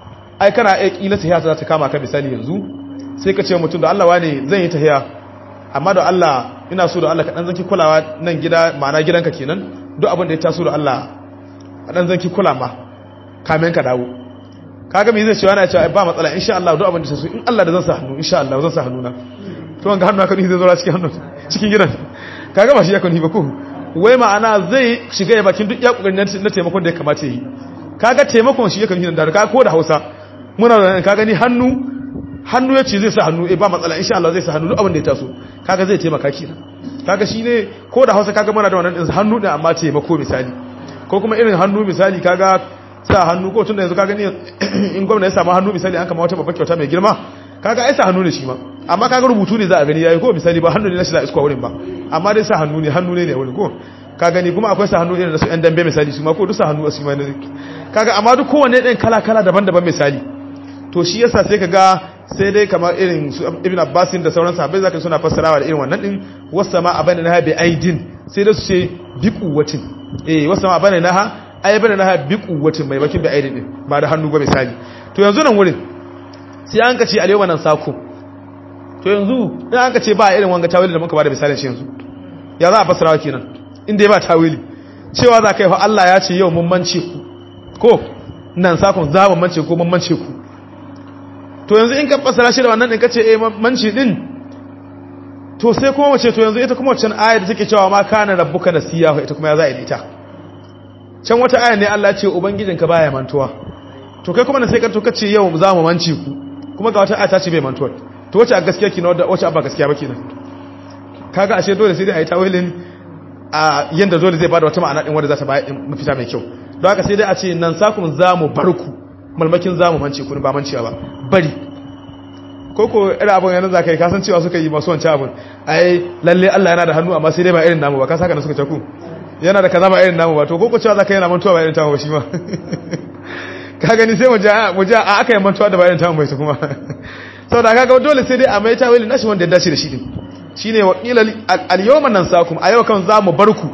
ai kana ai kila tahiya za ta kama ka misali yanzu sai ka ce mutum da Allah wane zan yi tahiya amma da Allah ina so da Allah ka dan zanki kulawa nan gida ma'ana gidanka kenan duk abin da ya taso da Allah a dan zanki kula ma kamen ka dawo kaga me zai ce wani ya ce ba matsala insha Allah duk abin da taso in Allah da zan sa hannu insha Allah zan sa hannu na to wanga hannu aka ni zai zo cikin hannu cikin gidan kaga ba shi ya kani ba ko wai ma'ana zai shiga ya bakin duk ya kokarin na taimakon da ya kamata yi kaga taimakon shi ya kani da kaga ko da Hausa muna da kaga ni hannu hannu ya ce zai sa hannu eh ba matsala insha Allah zai sa hannu duk abin da ya taso kaga zai taimaka kina kaga shine ko da Hausa kaga muna da wannan din hannu din amma taimako misali ko kuma irin hannu misali kaga sa hannu ko tunda yanzu kaga ni in gwamnati ya samu hannu misali an kama wata babbar kyauta mai girma kaga ai sa hannu ne shi ma amma kaga rubutu ne za a gani yayi ko misali ba hannu ne na shi za a iska wurin ba amma dai sa hannu ne hannu ne ne wurin ko ka gani kuma akwai sa hannu irin da su yan dambe misali su ma ko duk sa hannu a su ma ne kaga amma duk kowanne ɗin kala kala daban-daban misali to shi yasa sai kaga sai dai kamar irin su ibn abbasin da sauran sahabbai zaka suna fassarawa da irin wannan din wasama abana naha bi aidin sai da su ce bi quwwatin eh wasama abana naha ai bana naha bi quwwatin mai bakin bi aidin din ba da hannu ba misali to yanzu nan wurin sai an kace alewa nan sako to yanzu in an kace ba irin wanga tawili da muka ba da misalin shi yanzu ya za a fassarawa kenan inda ya ba tawili cewa za ka yi fa Allah ya ce yau mun mance ku ko nan sakon za mu mance ko mun mance ku to yanzu in ka fassara shi da wannan din kace eh manci din to sai kuma wace to yanzu ita kuma wancan ayar da take cewa ma kana rabbuka nasiya ita kuma ya za a yi ita can wata aya ne Allah ya ce ubangijinka baya mantuwa to kai kuma na sai ka to kace yau za mu mance ku kuma ga wata aya ta ce bai mantuwa to wace a gaskiya kina wadda wace ba gaskiya ba kenan kaga ashe dole sai dai a yi tawilin a yanda dole zai bada wata ma'ana din wanda za ta bayar mafita mai kyau don haka sai dai a ce nan sakun za mu bar ku malmakin za mu mance ku ba mancewa ba bari koko irin abin yana za ka yi kasan cewa suka yi masu wancan abin ai lalle Allah yana da hannu amma sai dai ba irin namu ba ka saka na suka taku yana da kaza ba irin namu ba to koko cewa za ka yana mantuwa ba irin tamu ba shi ma ka gani sai mu ja a aka yi mantuwa da ba irin tamu bai su kuma sau da kaga dole sai dai a mai tawili nashi wanda ya dace da shi din shine wakila al-yawma nansakum a yau kan zamu barku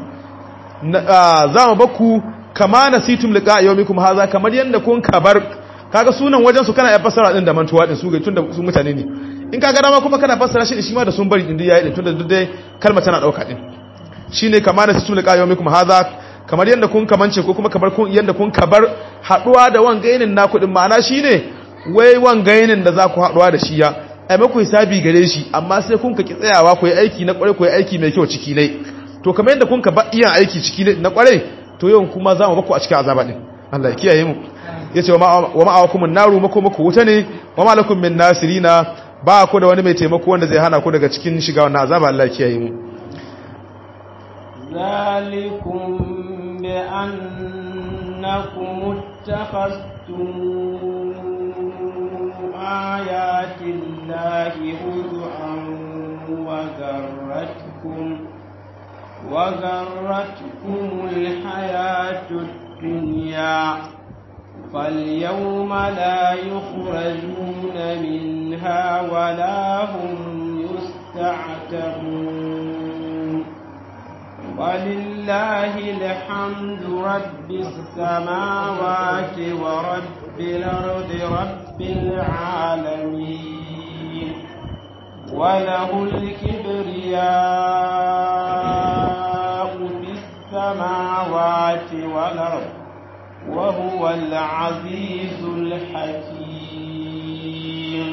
zamu barku kama nasitum liqa yawmikum haza kamar yanda kun kabar kaga sunan wajen su kana ya fassara din da mantuwa din su ga tunda su mutane ne in kaga dama kuma kana fassara shi shi ma da sun bari din yayi din tunda duk dai kalma tana dauka din shine kama nasitum liqa yawmikum haza kamar yanda kun kamance ko kuma kamar kun yanda kun kabar haduwa da wangainin naku din ma'ana shine wai wangainin da za ku haduwa da shi ya ai maku hisabi gare shi amma sai kun ka ki tsayawa ku yi aiki na kware ku yi aiki mai kyau ciki ne to kamar yadda kun ka ba iya aiki ciki ne na kware to yau kuma za mu baku a cikin azaba din Allah ya kiyaye mu yace wa ma'awakum an-naru mako mako wuta ne wa ma lakum min nasirina ba ku da wani mai taimako wanda zai hana ku daga cikin shiga wannan azaba Allah ya kiyaye mu zalikum bi annakum ittakhastum آيات الله هزءا وذرا وغرتكم الحياة الدنيا فاليوم لا يخرجون منها ولا هم يستعتبون ولله الحمد رب السماوات ورب الأرض رب العالمين وله الكبرياء في السماوات والأرض وهو العزيز الحكيم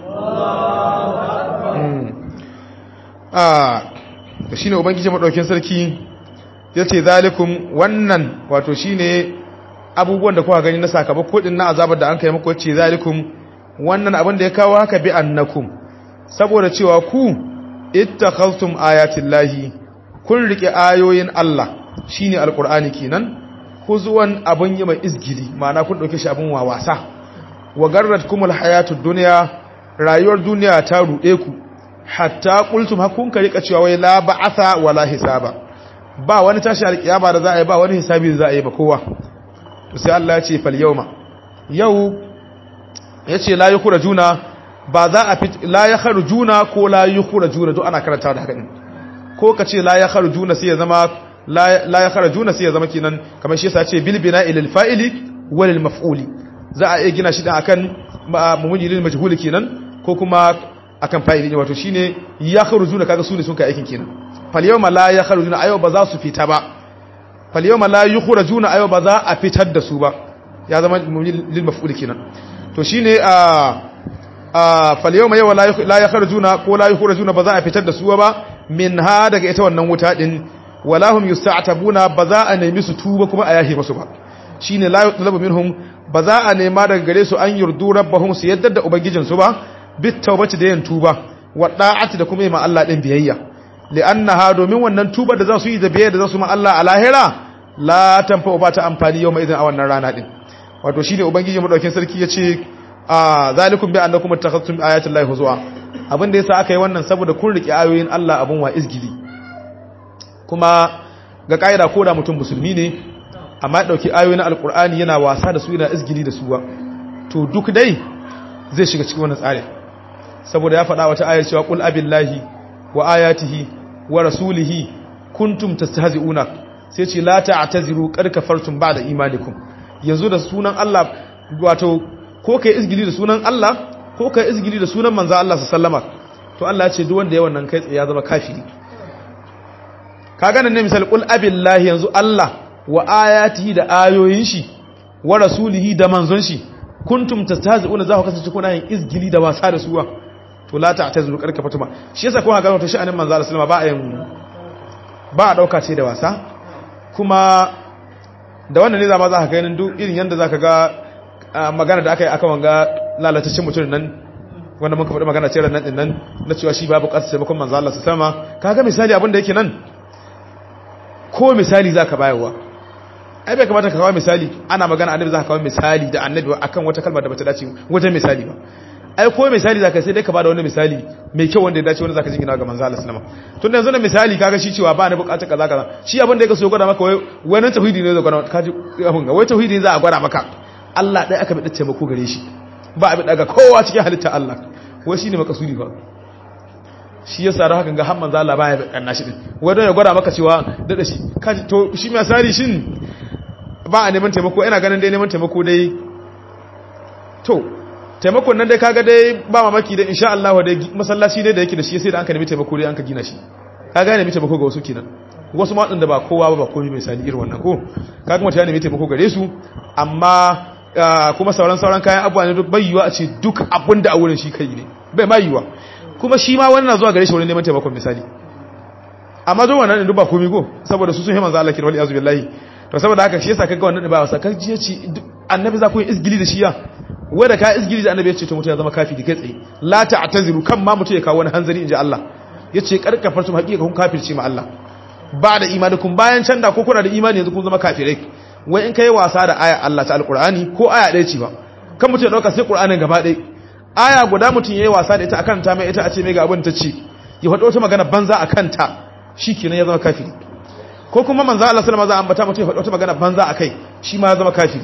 ah to shine ubangiji madaukin sarki yace zalikum wannan wato shine abubuwan da kuka gani na sakamako din na azabar da an kai muku yace zalikum wannan abin da ya kawo haka bi annakum saboda cewa ku ittakhaztum ayatillahi kun rike ayoyin Allah shine alqur'ani kenan huzuwan abun yi mai izgili ma'ana kun dauke shi abun wawasa wa garratkumul hayatud dunya rayuwar duniya ta rude ku hatta qultum hakun ka rika cewa wai la ba'atha wala hisaba ba wani tashi alkiyama da za a yi ba wani hisabi da za a yi ba kowa to sai Allah ya ce fal yawma yau yace la yukhrajuna ba za a fit la yakhrujuna ko la yukhrajuna to ana karanta da haka din ko kace la yakhrujuna sai ya zama la yakhrujuna sai ya zama kenan kamar shi yasa ce bil bina'i lil fa'ili wal maf'uli za a iya gina shi dan akan mumujilil majhul kenan ko kuma akan fa'ili ne wato shine yakhrujuna kaga su ne sun kai aikin kenan fal yawma la yakhrujuna ayo ba za su fita ba fal yawma la yukhrajuna ayo ba za a fitar da su ba ya zama lil maf'ul kenan to shine a a fal yawma yawa la yakhrujuna ko la yukhrajuna ba za a fitar da su ba min ha daga ita wannan wuta din wala hum yusta'tabuna ba za a nemi su tuba kuma a yahi musu ba shine la yutlabu minhum ba za a nema daga gare su an yurdu rabbahum su yadda da ubangijin su ba bit tawbati da yin tuba wa da'ati da kuma yi ma Allah din biyayya li'annaha domin wannan tuba da za su yi da biyayya da za su ma Allah a lahira la tanfa ba ta amfani yau mai idan a wannan rana din wato shine ubangiji madaukin sarki yace a zalikum bi annakum ittakhadtum ayati llahi huzwa abin da yasa aka yi wannan saboda kun rike ayoyin Allah abun wa izgili kuma ga kaida ko da mutum musulmi ne amma dauki ayoyin alqur'ani yana wasa da su yana izgili da su ba to duk dai zai shiga cikin wannan tsari saboda ya faɗa wata ayar cewa qul abillahi wa ayatihi wa rasulihi kuntum tastahzi'una sai ce la ta'taziru qad kafartum ba'da imanikum yanzu da sunan Allah wato ko kai izgili da sunan Allah ko kai izgili da sunan manzo Allah sallama to Allah ya ce duk wanda ya wannan kai tsaye ya zama kafiri kaga nan ne misal qul abillahi yanzu Allah wa ayatihi da ayoyin shi wa rasulihi da manzon shi kuntum tastahzi'una za ku kasance kuna yin izgili da wasa da suwa to la ta'taziru qad kafartum shi yasa ko ga wato sha'anin manzo Allah sallama ba a yin ba a dauka ce da wasa kuma da wannan ne zama za ka ganin duk irin yadda za ka ga magana da aka yi aka wanga lalatacin mutum nan wanda muka faɗi magana ce nan nan na cewa shi babu ƙasa taimakon manzo Allah su sama ka ga misali abin da yake nan ko misali za ka bayarwa ai bai kamata ka kawo misali ana magana annabi za ka kawo misali da annabi akan wata kalmar da bata dace wajen misali ba ai ko misali za ka sai dai ka bada wani misali mai kyau wanda ya dace wanda za ka jingina ga manzo Allah sallama tun da yanzu na misali kaga shi cewa ba ni bukatar kaza kaza shi abin da yake so ya gwada maka wai wani tauhidi ne zai gwada maka kaji abin ga wai tauhidi ne za a gwada maka Allah dai aka bi taimako gare shi ba a bi daga kowa cikin halitta Allah wai shine makasudi fa shi yasa da hakan ga har manzo Allah baya kanna shi din wai don ya gwada maka cewa dada shi kaji to shi misali shin ba a neman taimako ina ganin dai neman taimako dai to taimakon nan dai kaga dai ba mamaki da insha Allah dai masallaci dai da yake da shi sai da an ka nemi taimako dai an ka gina shi kaga nemi taimako ga wasu kenan wasu ma da ba kowa ba ba komai mai sani irin wannan ko kaga mutane nemi taimako gare su amma kuma sauran sauran kayan abuwa ne bai yiwa a ce duk abin da a wurin shi kai ne bai ma yiwa kuma shi ma wani na zuwa gare shi wurin neman taimakon misali amma zo wannan duk ba komai ko saboda su sun yi manzo Allah kirwali azu billahi to saboda haka shi yasa kaga wannan ba wasa kaji ya ce annabi za ku yi izgili da shi ya wanda ka izgili da annabi ya ce to mutum ya zama kafiri kai tsaye la ta'taziru kan ma mutum ya kawo wani hanzari inji Allah yace karkafartum haqiqa kun kafirci ma Allah ba da imanikun bayan can da ko kuna da imani yanzu kun zama kafirai wai in kai wasa da aya Allah ta alqur'ani ko aya ɗaya ce ba kan mutum ya dauka sai qur'anin gaba ɗaya aya guda mutum yayi wasa da ita akan ta mai ita a ce mai ga abin ta ce ya faɗo wata magana banza akan ta shikenan ya zama kafiri ko kuma manzo Allah sallama za a ambata mutum ya faɗi wata magana banza akai shi ma ya zama kafiri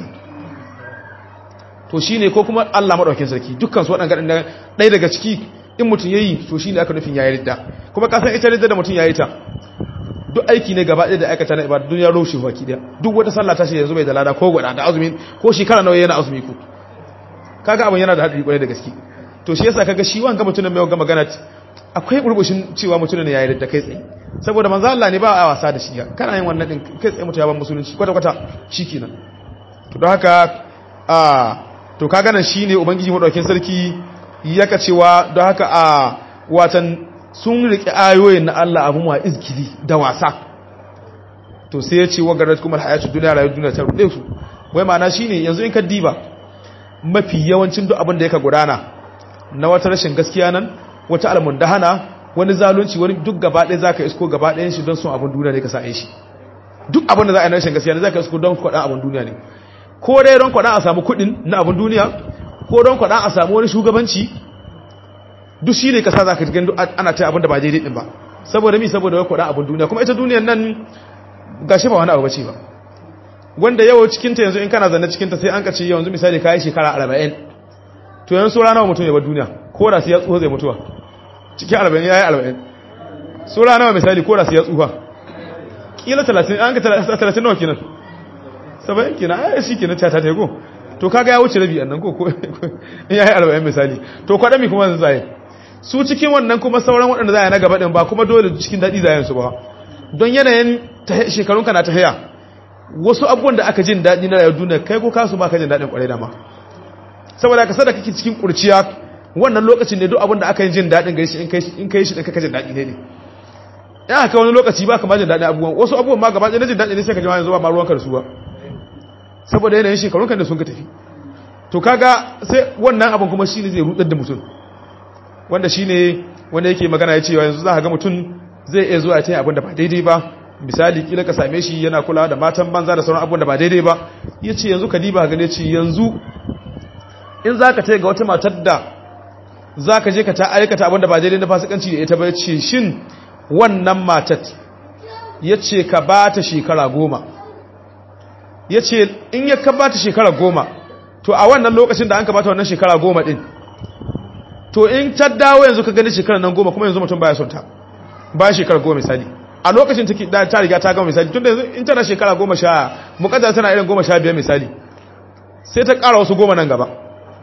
to shine ko kuma Allah madaukakin sarki dukkan su waɗanda ɗaya daga ciki in mutum yayi to shine aka nufin yayi ridda kuma ka san ita ridda da mutum yayi ta duk aiki ne gaba ɗaya da aikata na ibada duniya roshe baki ɗaya duk wata sallah ta shi yanzu bai da lada ko gwada da azumi ko shekara nawa yana azumi ku kaga abin yana da hadari kwarai da gaske to shi yasa kaga shi wanga mutumin mai wanga magana akwai burbushin cewa mutumin ne yayi ridda kai tsaye saboda manzo Allah ne ba a wasa da shi kana yin wannan din kai tsaye mutum ya ban musulunci kwata kwata shikenan to don haka a to kaga nan shine ubangiji madaukakin sarki yaka cewa don haka a watan sun riƙe ayoyin na Allah abun wa izgiri da wasa to sai ya ce wa garat kuma hayatu duniya rayuwar duniya ta ruɗe su wai ma'ana shine yanzu in ka diba mafi yawancin duk abin da yaka gudana na wata rashin gaskiya nan wata almundahana wani zalunci wani duk gaba ɗaya zaka isko gaba ɗayan shi don son abin duniya ne ka sa shi duk abin da za a yi na rashin gaskiya ne zaka isko don kwaɗan abin duniya ne ko dai don kwaɗan a samu kuɗin na abin duniya ko don kwaɗan a samu wani shugabanci duk shi ne kasa za ka gani ana ta abin da ba daidai ɗin ba saboda mi saboda wai kwaɗan abin duniya kuma ita duniyan nan ga shi ba wani abu bace ba wanda yau cikinta yanzu in kana zanne cikinta sai an ka ce yanzu misali kayi shekara arba'in to yanzu saura nawa mutum ya bar duniya ko da sai ya tsuho zai mutuwa cikin arba'in ya yi arba'in saura nawa misali ko da sai ya tsuha kila talatin an ka talatin nawa kenan saba'in kenan ai shi kenan ta ta ta ko to kaga ya wuce rabi annan ko ko in yayi arba'in misali to kwadami kuma zai tsaye su cikin wannan kuma sauran waɗanda za a na gaba ɗin ba kuma dole cikin daɗi zayen su ba don yanayin shekarunka na ta haya wasu abubuwan da aka jin daɗi na rayuwar duniya kai ko kasu ba ka jin daɗin ƙwarai dama saboda ka sada kake cikin ƙurciya wannan lokacin ne duk abin da aka yi jin daɗin gari shi in kai shi ɗin kaka jin daɗi ne ne ya haka wani lokaci ba ka ma jin daɗin abubuwan wasu abubuwan ma gaba ɗaya na jin daɗi ne sai ka ji ma yanzu ba ma ruwanka da su ba saboda yanayin shekarunka da sun ka tafi to kaga sai wannan abin kuma shine zai rudar da mutum wanda shine wanda yake magana ya cewa yanzu za ka ga mutum zai iya zuwa ta abin da ba daidai ba misali kila ka same shi yana kula da matan banza da sauran abin da ba daidai ba ya ce yanzu ka diba gane ce yanzu in za ka ga wata matar da za ka je ka ta aikata abin da ba daidai na fasikanci da ita ba ya ce shin wannan matar ya ce ka ba ta shekara goma ya ce in ya ka ba ta shekara goma to a wannan lokacin da an ka ba ta wannan shekara goma din to in ta dawo yanzu ka gani shekara nan goma kuma yanzu mutum baya son ta ba shekara goma misali a lokacin take da ta riga ta gama misali tunda yanzu in tana shekara goma sha mukaddar tana irin goma sha biyar misali sai ta ƙara wasu goma nan gaba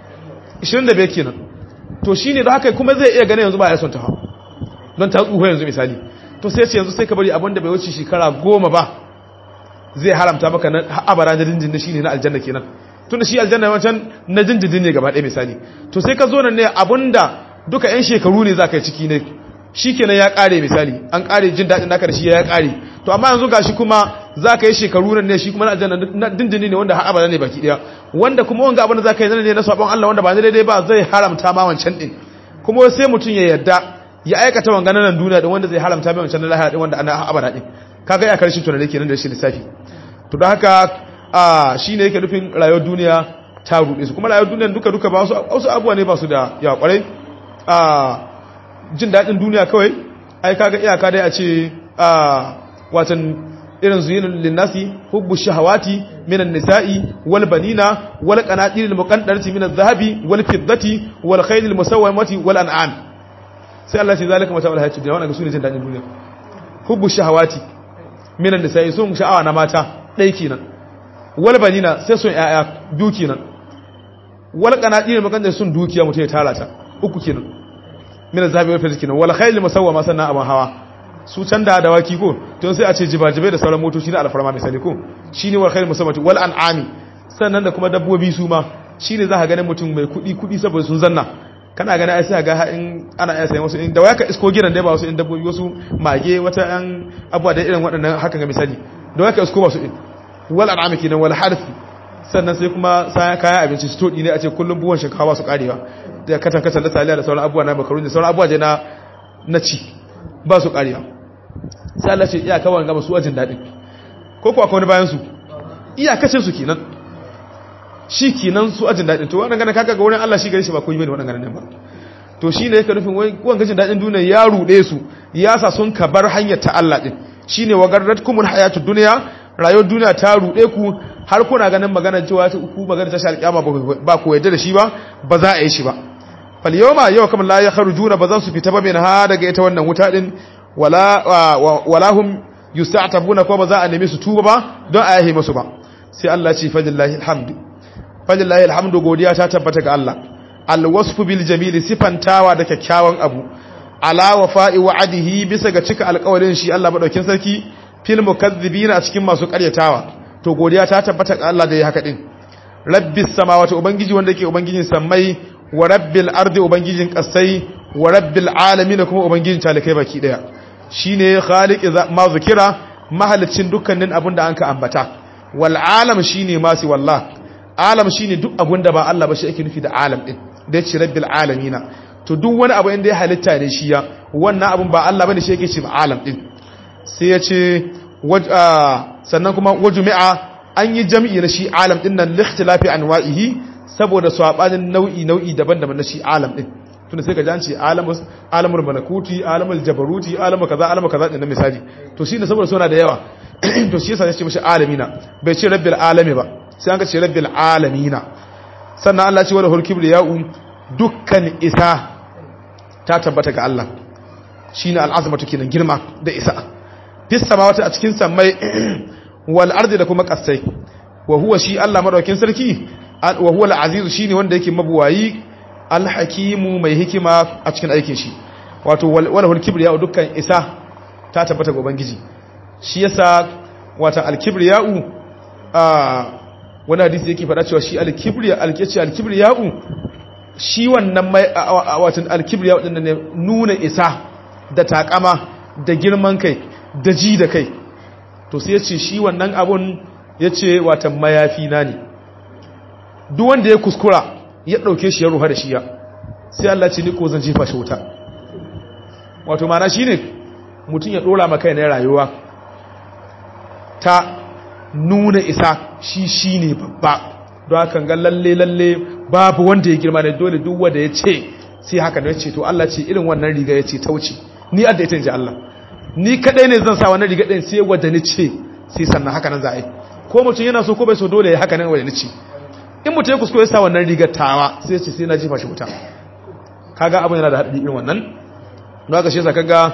25 kenan to shine da haka kuma zai iya gane yanzu ba ya son ta ha don ta tsuho yanzu misali to sai ce yanzu sai ka bari abinda bai wuce shekara goma ba zai haramta maka na abara da dindindin shine na aljanna kenan tunda shi aljanna wancan na dindindin ne gaba ɗaya misali to sai ka zo nan ne abinda duka yan shekaru ne za ka yi ciki ne shi kenan ya kare misali an kare jin daɗin naka da shi ya kare to amma yanzu gashi kuma za ka yi shekaru nan ne shi kuma na aljanna na dindini ne wanda har abada ne baki ɗaya wanda kuma wanga abin da za ka yi zane ne na sabon Allah wanda ba daidai ba zai haramta ma wancan ɗin kuma sai mutum ya yarda ya aikata wanga nan duniya din wanda zai haramta mai wancan na lahira din wanda ana abada din kaga ya karshen tunani kenan da shi lissafi to don haka a shine yake nufin rayuwar duniya ta ruɗe su kuma rayuwar duniya duka duka ba wasu abubuwa ne ba su da yawa kwarai a jin daɗin duniya kawai ai kaga iyaka dai a ce a watan irin zuyinin linnasi hubbu shahawati minan nisa'i wal banina wal qanatir al muqaddarati min adh-dhahabi wal fiddati wal khayl al musawwamati wal an'am sai Allah ya zalika mata wal hayatu dunya wannan sune jin daɗin duniya hubbu shahawati minan nisa'i sun sha'awa na mata dai kenan wal banina sai sun yaya biyu kenan wal qanatir al muqaddarati sun dukiya mutai tara ta uku kenan min zabi wa fizik kenan wal khayl musawwama sannan abun hawa su can da dawaki ko to sai a ce jibajibai da sauran motoci na alfarma misali ko shine wal khayl musawwati wal an'ami sannan da kuma dabbobi su ma shine za ka ganin mutum mai kudi kudi saboda sun zanna kana gani ai sai ga in ana iya sayan wasu in da waya ka isko gidan da ba wasu in dabbobi wasu mage wata yan abuwa da irin waɗannan hakan ga misali da waya ka isko wasu in wal an'ami kenan wal harfi sannan sai kuma sayan kayan abinci su todi ne a ce kullum buwan shinkawa su karewa da katan katan da saliya da sauran abubuwa na makaruni da sauran abubuwa je na na ci ba su karewa sai Allah ce iya kawai gama su ajin daɗin ko kuwa kawai bayan su iyakacin su kenan shi kenan su ajin daɗin to wannan gana kaka ga wurin Allah shi gari shi ba koyi bane wannan ganin ba to shi ne yake nufin wani gajin daɗin duniya ya ruɗe su ya sa sun ka bar hanyar ta Allah ɗin shine wagarratkumul hayatud dunya rayuwar duniya ta rude ku har kuna ganin magana cewa ku magana ta shal kiyama ba ku yadda da shi ba ba za a yi shi ba fal yawma yau kamar la yakhrujuna ba za su fita ba min ha daga ita wannan wuta din wala wala hum yusta'tabuna ko ba za a nemi su tuba ba don a yahe musu ba sai Allah ce fadillahi alhamdu fadillahi alhamdu godiya ta tabbata ga Allah alwasfu bil jamili sifantawa da kyakkyawan abu ala wafa'i wa'adihi bisa ga cika alƙawarin shi Allah madaukin sarki fil mukazzibina a cikin masu ƙaryatawa to godiya ta tabbata ga Allah da ya haka din rabbis samawati ubangiji wanda yake ubangijin sammai wa rabbil ardi ubangijin kasai wa rabbil alamin kuma ubangijin talikai baki daya shine khaliq ma zikira mahalicin dukkanin abin da anka ambata wal alam shine masu wallah alam shine duk abin da ba Allah ba shi ake nufi da alam din da yace rabbil alamina to duk wani abu inda ya halitta ne shi ya wannan abun ba Allah bane shi yake ce alam din sai ya ce sannan kuma wajumi'a an yi jam'i na shi alam din nan likhtilafi anwa'ihi saboda sabanin nau'i nau'i daban-daban na shi alam din tunda sai ka ji an ce alamus alamul malakuti alamul jabaruti alamul kaza alamul kaza din misali to shine saboda suna da yawa to shi yasa ya ce mishi alamina bai ce rabbil alami ba sai an ka ce rabbil alamina sannan Allah ce wala hulkibri ya'u dukkan isa ta tabbata ga Allah shine al'azmatu kenan girma da isa fis samawati a cikin sammai wal ardi da kuma kasai wa huwa shi Allah madaukin sarki wa huwa al-azizu shine wanda yake mabuwayi al-hakimu mai hikima a cikin aikin shi wato wala hulkibriya dukkan isa ta tabbata ga ubangiji shi yasa wata al-kibriya'u a wani hadisi yake faɗa cewa shi al-kibriya al-kici al-kibriya'u shi wannan mai watan al-kibriya'u din ne nuna isa da takama da girman kai da ji da kai to sai yace shi wannan abun yace watan mayafi na ne duk wanda ya kuskura ya dauke shi ya ruha da shi ya sai Allah ce ni ko zan jefa shi wuta wato mana shine mutum ya dora maka ne rayuwa ta nuna isa shi shi ne babba don haka ga lalle lalle babu wanda ya girma da dole duk wanda ya ce sai haka ne ce to Allah ce irin wannan riga ya ce ta wuce ni adda ita inji Allah ni kadai ne zan sa wannan riga din sai wanda ni ce sai sannan haka nan za a yi ko mutum yana so ko bai so dole ya haka nan wanda ni ce in mutum ya kuskure ya sa wannan rigar tawa sai ce sai na jefa shi wuta kaga abin yana da haɗari irin wannan don haka shi yasa kaga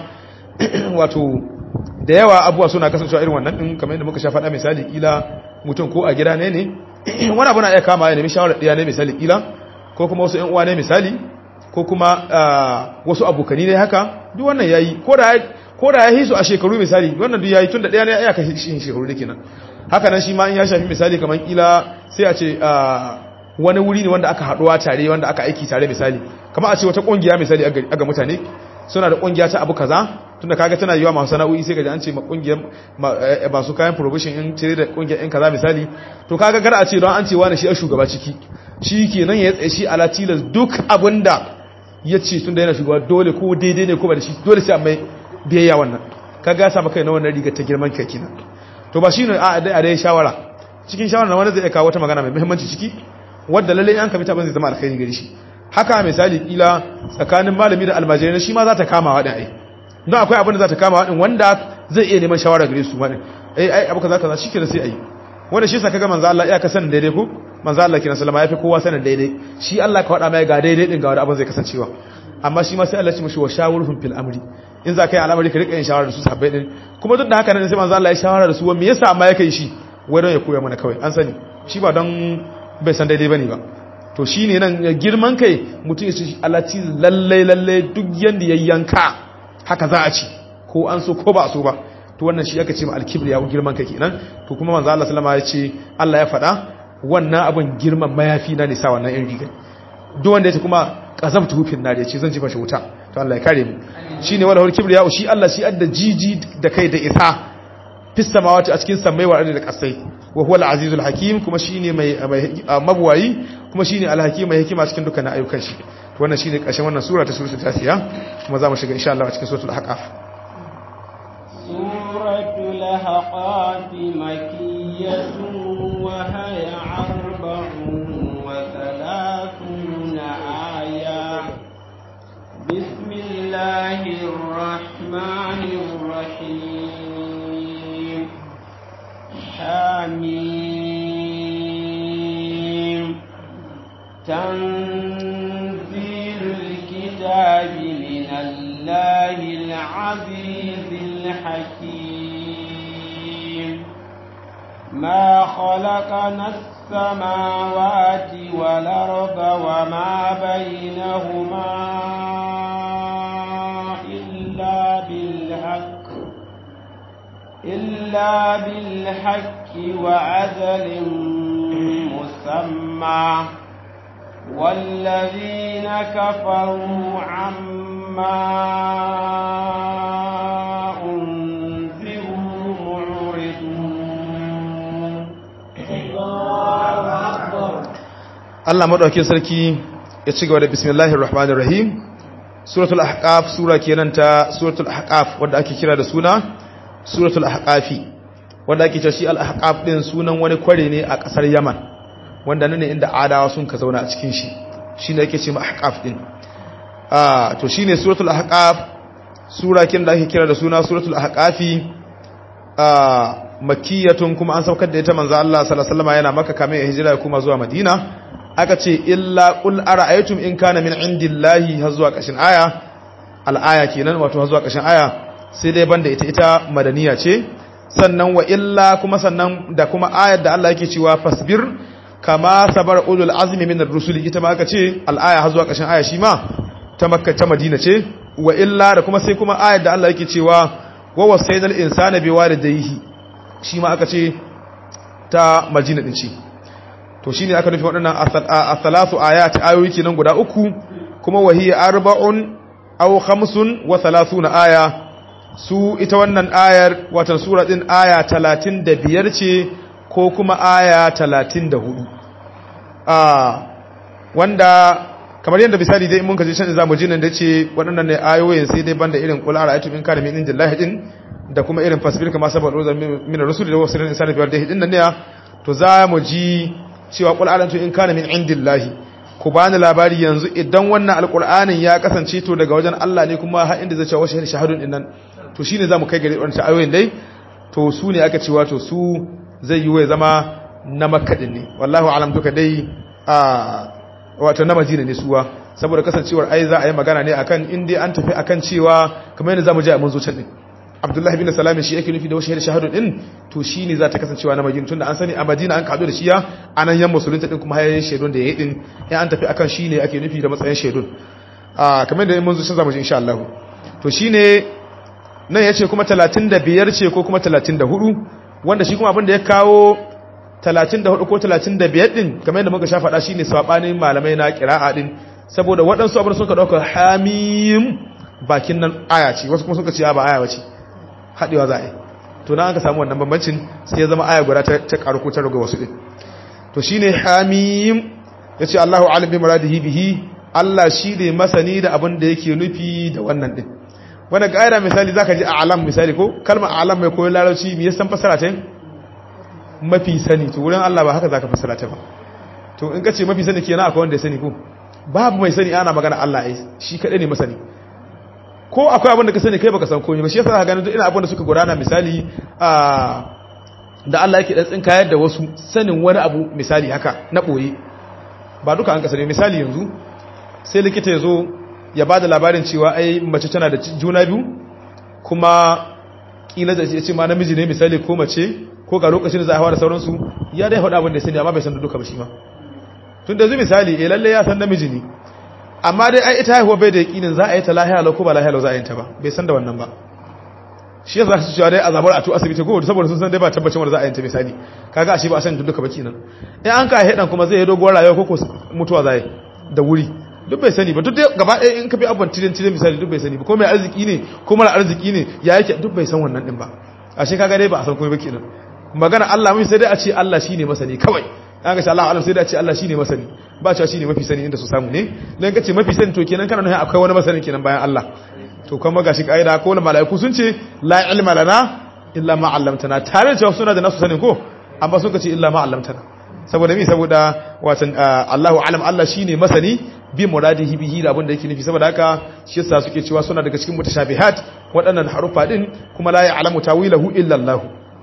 wato da yawa abuwa suna kasancewa irin wannan din kamar yadda muka sha faɗa misali kila mutum ko a gida ne ne wani abu na iya kama ya nemi shawarar ɗaya ne misali kila ko kuma wasu ƴan uwa ne misali ko kuma wasu abokani ne haka duk wannan yayi ko da ko da ya hisu a shekaru misali wannan duk yayi tun da ɗaya ne ya kai shi shekaru da kenan haka nan shi ma in ya shafi misali kamar kila sai a ce wani wuri ne wanda aka haɗuwa tare wanda aka aiki tare misali kamar a ce wata ƙungiya misali aga mutane suna da ƙungiya ta abu kaza tunda kaga tana yiwa masu sana'o'i sai gaji an ce ma kungiyar masu kayan provision in cire da kungiyar in kaza misali to kaga gar a ce don an ce wani shi a shugaba ciki shi kenan ya tsaye shi ala tilas duk abinda ya ce tunda yana shugaba dole ko daidai ne ko ba da shi dole sai mai biyayya wannan kaga ya samu kai na wannan riga ta girman kai kenan to ba shine a dai a dai shawara cikin shawara na wanda zai kawo wata magana mai muhimmanci ciki wadda lalle an kabita ban zai zama alkhairi gare shi haka misali kila tsakanin malami da almajirai shi ma za ta kama wa ai don akwai abin da za ta kama waɗin wanda zai iya neman shawara gare su waɗin ai ai abu kaza kaza shi kenan sai ayi wanda shi sa kaga manzo Allah iya ka sanin daidai ko manzo Allah kina sallama yafi kowa sanin daidai shi Allah ka faɗa mai ga daidai din ga wani abin zai kasancewa amma shi ma sai Allah ya ci mishi wa shawurhum fil amri in za ka yi al'amari ka rika yin shawara da su sabbai din kuma duk da haka nan sai manzo Allah ya shawara da su wa me yasa amma ya kai shi wai don ya koya mana kawai an sani shi ba don bai san daidai bane ba to shine nan girman kai mutum ya ce Allah ci lalle lalle duk yanda ya yanka haka za a ci ko an so ko ba a so ba to wannan shi aka ce ma alkibriya girman kai kenan to kuma manzo Allah sallama ya ce Allah ya faɗa wannan abin girman mayafi na ne sa wannan irin riga duk wanda ya ce kuma qazabtu hufin nar ya ce zan ji mashi wuta to Allah ya kare mu shine wala hul kibriya shi Allah shi adda jiji da kai da isa fis samawati a cikin samai wa da kasai wa huwa al-azizul hakim kuma shine mai mabwayi kuma shine al-hakim mai hikima cikin dukkan ayyukan shi wannan shine ƙarshen wannan sura ta suratul tasiya kuma za mu shiga insha Allah a cikin suratul ahqaf suratul ahqaf makiyyatun wa hiya arba'un wa thalathuna aya bismillahir rahmanir rahim حميم تنزيل الكتاب من الله العزيز الحكيم ما خلقنا السماوات والأرض وما بينهما إلا بالحق إلا بالحق وعدل مسمى والذين كفروا عما أنذروا معرضون الله أكبر Allah madaukakin sarki ya ci gaba da bismillahir rahmanir rahim suratul ahqaf sura kenan ta suratul ahqaf wanda ake kira da suna suratul ahqafi wanda ake cewa shi al ahqaf din sunan wani kware ne a kasar Yaman wanda nan ne inda adawa sun ka zauna a cikin shi shine ake cewa ahqaf din ah to shine suratul ahqaf sura kin da ake kira da suna suratul ahqafi ah makiyatun kuma an saukar da ita manzo Allah sallallahu alaihi wasallam yana makka kamin ya hijira kuma zuwa madina aka ce illa qul ara'aytum in kana min indillahi har zuwa kashin aya al-aya kenan wato har zuwa kashin aya sai dai banda ita ita madaniya ce sannan wa illa kuma sannan da kuma ayar da Allah yake cewa fasbir kama sabar ulul azmi min ar-rusul ita ma aka ce al-aya har zuwa kashin aya shi ma ta makka ta madina ce wa illa da kuma sai kuma ayar da Allah yake cewa wa wasaydal insana biwalidayhi shi ma aka ce ta madina din ce to shine aka nufi waɗannan as-salasu ayat ayoyi kenan guda uku kuma wahiya arba'un aw khamsun wa thalathuna aya su ita wannan ayar watan sura din aya 35 ce ko kuma aya 34 ah wanda kamar yadda misali dai mun kaje can zamu ji nan da ce waɗannan ne ayoyin sai dai banda irin qul ara'aytum in kana min indillahi din da kuma irin fasbir kama sabal rozan min rasul da wasu insani biyar da hidin nan ne to za mu ji cewa qul alantu in kana min indillahi ku bani labari yanzu idan wannan alqur'anin ya kasance to daga wajen Allah ne kuma har inda zai ce wa shahadun din nan to shine zamu kai gare wannan ayoyin dai to su ne aka cewa to su zai yi wa zama na makka din ne wallahi alam duka dai a wato na madina ne suwa saboda kasancewar ai za a yi magana ne akan in dai an tafi akan cewa kamar yadda zamu ji a mun zo can din Abdullahi bin Salam shi yake nufi da washahar shahadun din to shine za ta kasancewa na Madina tunda an sani a Madina an kado da shiya anan yan musulunta din kuma hayayen shaidun da yayi din ya an tafi akan shine ake nufi da matsayin shaidun ah kamar da mun zo sun zamu ji insha Allah to shine nan yace kuma 35 ce ko kuma 34 wanda shi kuma abin da ya kawo 34 ko 35 din kamar yadda muka sha faɗa shine sabanin malamai na qira'a din saboda waɗansu abin suka dauka hamim bakin nan aya ce wasu kuma suka ce ba aya bace haɗewa za a yi to na aka samu wannan bambancin sai ya zama aya guda ta ƙaru ko ta raga wasu ɗin to shi ne hamim ya ce allahu alim bi muradihi bihi allah shi ne masani da abin da yake nufi da wannan ɗin wanda ƙa'ida misali za ka ji a alam misali ko kalma alam mai koyon larabci me yasan fasara ta mafi sani to wurin allah ba haka za ka fasara ta ba to in ka ce mafi sani kenan akwai wanda ya sani ko babu mai sani ana magana allah ai shi kaɗai ne masani ko akwai abin da ka sani kai baka san komai ba shi yasa ka gani duk ina abin da suka gudana misali a da Allah yake dan tsinkayar da wasu sanin wani abu misali haka na boye ba duka an kasane misali yanzu sai likita yazo ya bada labarin cewa ai mace tana da juna biyu kuma kila da ce ma namiji ne misali ko mace ko ga lokacin da za a hawa da sauransu ya dai faɗa abin da ya sani amma bai san da duka ba shi ma tun da zu misali eh lalle ya san namiji ne amma dai ai ita haihuwa bai da yakinin za a yi ta lahiya lau ko ba lahiya lau za a yi ta ba bai san da wannan ba shi yasa su cewa dai azabar a tu asibiti ko saboda sun san dai ba tabbacin wanda za a yi ta misali kaga ashe ba a san duka ba kenan in an ka hedan kuma zai yi doguwar rayuwa ko mutuwa za yi da wuri duk bai sani ba duk gaba ɗaya in ka bi abban tilin tilin misali duk bai sani ba ko mai arziki ne ko mara arziki ne ya yake duk bai san wannan din ba ashe kaga dai ba a san komai ba kenan magana Allah mun sai dai a ce Allah shine masani kawai an ga Allah alam sai da ce Allah shine masani ba cewa shine mafi sani inda su samu ne dan kace mafi sani to kenan kana nuna akwai wani masani kenan bayan Allah to kuma gashi kaida ko malaiku sun ce la ilma lana illa ma 'allamtana tare da cewa suna da nasu sani ko amma sun ce illa ma 'allamtana saboda mi saboda watan Allahu alam Allah shine masani bi muradihi bihi da abin da yake nufi saboda haka shi yasa suke cewa suna daga cikin mutashabihat waɗannan harufa din kuma la ya'lamu tawilahu illa Allah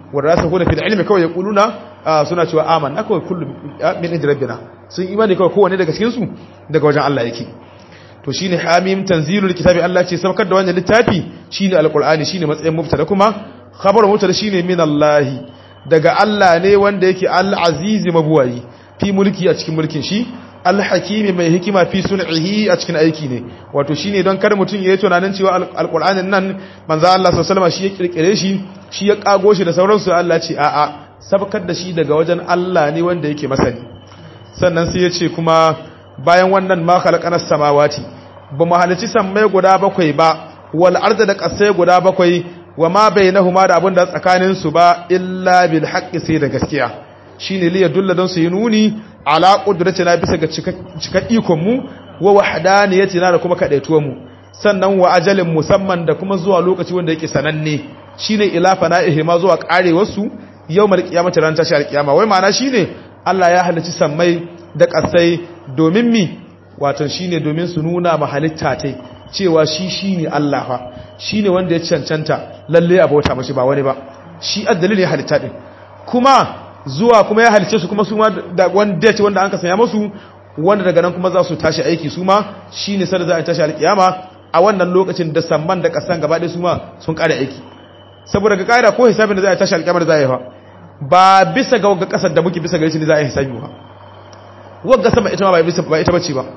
warasihuna fil ilmi kawai yaquluna suna cewa amanna kawai kullu min inda rabbina sun imani kawai kowanne daga cikin su daga wajen Allah yake to shine hamim tanzilul kitabi Allah ce saukar da wannan littafi shine alqur'ani shine matsayin mubtada kuma khabaru mubtada shine min Allah daga Allah ne wanda yake al-azizi mabuwayi fi mulki a cikin mulkin shi al-hakimi mai hikima fi sun'ihi a cikin aiki ne wato shine don kar mutun yayi tunanin cewa alqur'anin nan manzo Allah sallallahu alaihi wasallam shi ya kirkire shi shi ya kago shi da sauransu Allah ce a'a sabkar da shi daga wajen Allah ne wanda yake masani sannan sai ya ce kuma bayan wannan ma khalaqanas samawati ba mu halici sammai guda bakwai ba wal arda da kasai guda bakwai wa ma bainahuma da abin da tsakanin su ba illa bil haqqi sai da gaskiya shine li yadulla don su yi nuni ala qudratina bisa ga cika ikon mu wa wahdaniyatina da kuma kadaituwar mu sannan wa ajalin musamman da kuma zuwa lokaci wanda yake sananne shine ila fana'ihi ma zuwa karewar su yawmal qiyamati ran tashi alqiyama wai ma'ana shine Allah ya halicci sammai da kasai domin mi wato shine domin su nuna ma halitta tai cewa shi shine Allah fa shine wanda ya cancanta lalle a bauta mashi ba wani ba shi addalil ya halitta din kuma zuwa kuma ya halice su kuma su ma da wanda ce wanda an ka sanya musu wanda daga nan kuma za su tashi aiki su ma shine sai za a tashi alkiyama a wannan lokacin da samman da kasan gaba ɗaya su ma sun kare aiki saboda ga kaida ko hisabin da za a tashi alkiyama da za a yi fa ba bisa ga wagga kasar da muke bisa ga shi ne za a yi hisabi ba wagga sama ita ma ba bisa ba ita bace ba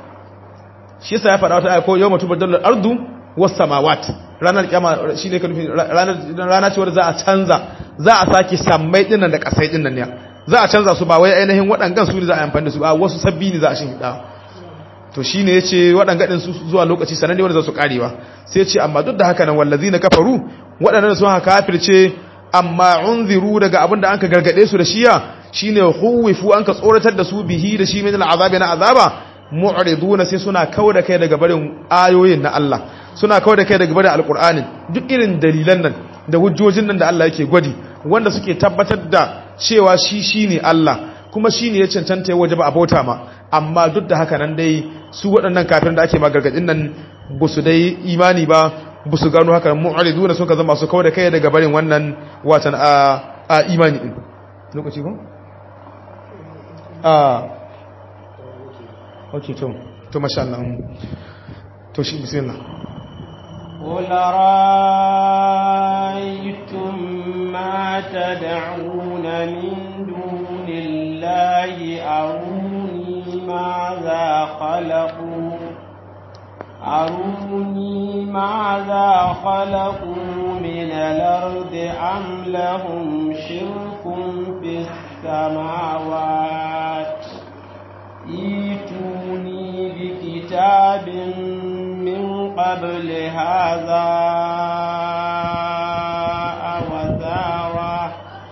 shi yasa ya faɗa wata aya ko yawma tubaddalu al-ardu was samawat ranar kiyama shine ka nufi ranar rana ce wanda za a canza za a saki sammai dinnan da kasai dinnan ne za a canza su ba wai ainihin waɗangan su ne za a amfani da su a wasu sabbi ne za a shin hida to shine yace waɗanga din su zuwa lokaci sananne wanda za su karewa sai yace amma duk da haka nan wallazina kafaru waɗannan sun haka kafirce amma unziru daga abinda anka gargade su da shiya shine huwifu anka tsoratar da su bihi da shi min al'azabi na azaba mu'riduna sai suna kauda kai daga barin ayoyin na Allah suna kauda kai daga barin alqur'anin duk irin dalilan nan da hujjojin nan da Allah yake gwadi wanda suke tabbatar da cewa shi shine Allah kuma shine ya cancanta waje ba abota ma amma duk da haka nan dai su waɗannan kafirin da ake magargadin nan ba su dai imani ba ba su gano haka mu'riduna suka zama su kauda kai daga barin wannan watan a imani din lokaci ko a ok to to masha Allah to shi bismillah قل رأيتم ما تدعون من دون الله أروني ماذا خلقوا أروني ماذا خلقوا من الأرض أم لهم شرك في السماوات ايتوني بكتاب من قبل هذا أوثارة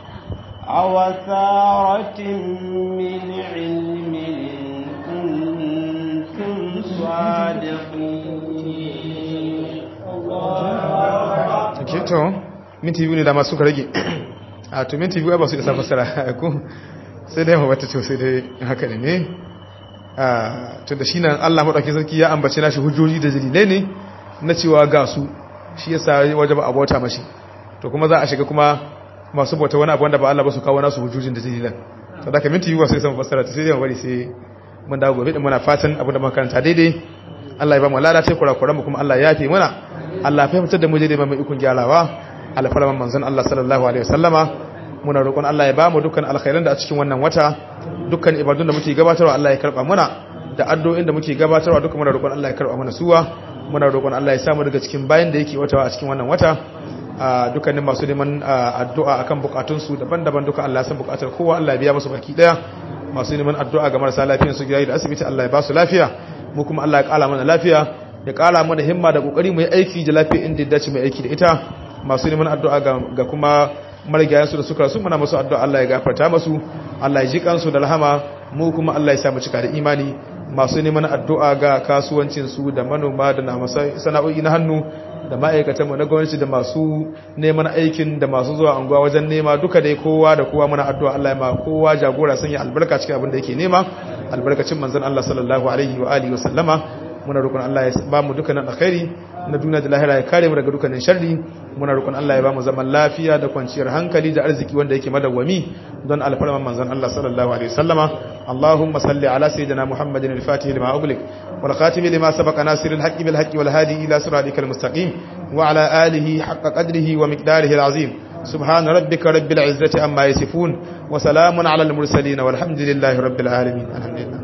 أوثارة من علم إن كنتم صادقين take to minti biyu ne da masu rage a to minti biyu ba su isa fasara ko sai dai mabata to sai dai haka ne ne to da shi nan Allah maɗauki sarki ya ambace nashi hujjoji da dalilai ne na cewa ga su shi yasa waje ba a bauta mashi to kuma za a shiga kuma masu bauta wani abu wanda ba Allah ba su kawo nasu hujjojin da dalilan to da ka minti biyu ba sai san fasara ta sai dai bari sai mun dawo gobe din muna fatan abu da makaranta daidai Allah ya ba mu lalata kurakuran mu kuma Allah ya yafe mana Allah ya fahimtar da mu daidai mai ikon gyarawa alfarman manzon Allah sallallahu alaihi wasallama muna roƙon Allah ya ba mu dukkan alkhairan da a cikin wannan wata dukkan ibadun da muke gabatarwa Allah ya karba muna da addu'o'in da muke gabatarwa dukkan muna roƙon Allah ya karba mana suwa muna roƙon Allah ya samu daga cikin bayan da yake watawa a cikin wannan wata dukkanin masu neman addu'a akan bukatun su daban-daban duka Allah ya san bukatar kowa Allah ya biya musu baki daya masu neman addu'a ga marasa lafiyar su gida da asibiti Allah ya ba su lafiya mu kuma Allah ya kala mana lafiya ya kala mana himma da kokari mu yi aiki da lafiya inda ya dace mu aiki da ita masu neman addu'a ga kuma marigayensu da suka rasu muna masu addu'a Allah ya gafarta masu Allah ya ji kansu da rahama mu kuma Allah ya samu cika da imani masu neman addu'a ga kasuwancinsu da manoma da na sana'o'i na hannu da ma'aikatanmu na gwamnati da masu neman aikin da masu zuwa anguwa wajen nema duka dai kowa da kowa muna addu'a Allah ya ma kowa jagora sanya albarka cikin abin da yake nema albarkacin manzon Allah sallallahu alaihi wa alihi wa sallama muna roƙon Allah ya ba mu dukkanin alkhairi na duniya da lahira ya kare mu daga dukkanin sharri muna roƙon Allah ya ba mu zaman lafiya da kwanciyar hankali da arziki wanda yake madawwami don alfarman manzon Allah sallallahu alaihi wasallama Allahumma salli ala sayyidina Muhammadin al-Fatih lima ughliq wal khatim lima sabaqa nasiril haqqi bil haqqi wal hadi ila siratikal mustaqim wa ala alihi haqqa qadrihi wa miqdarihi al-azim سبحان ربك رب العزة أما يصفون وسلام على المرسلين والحمد لله رب العالمين الحمد لله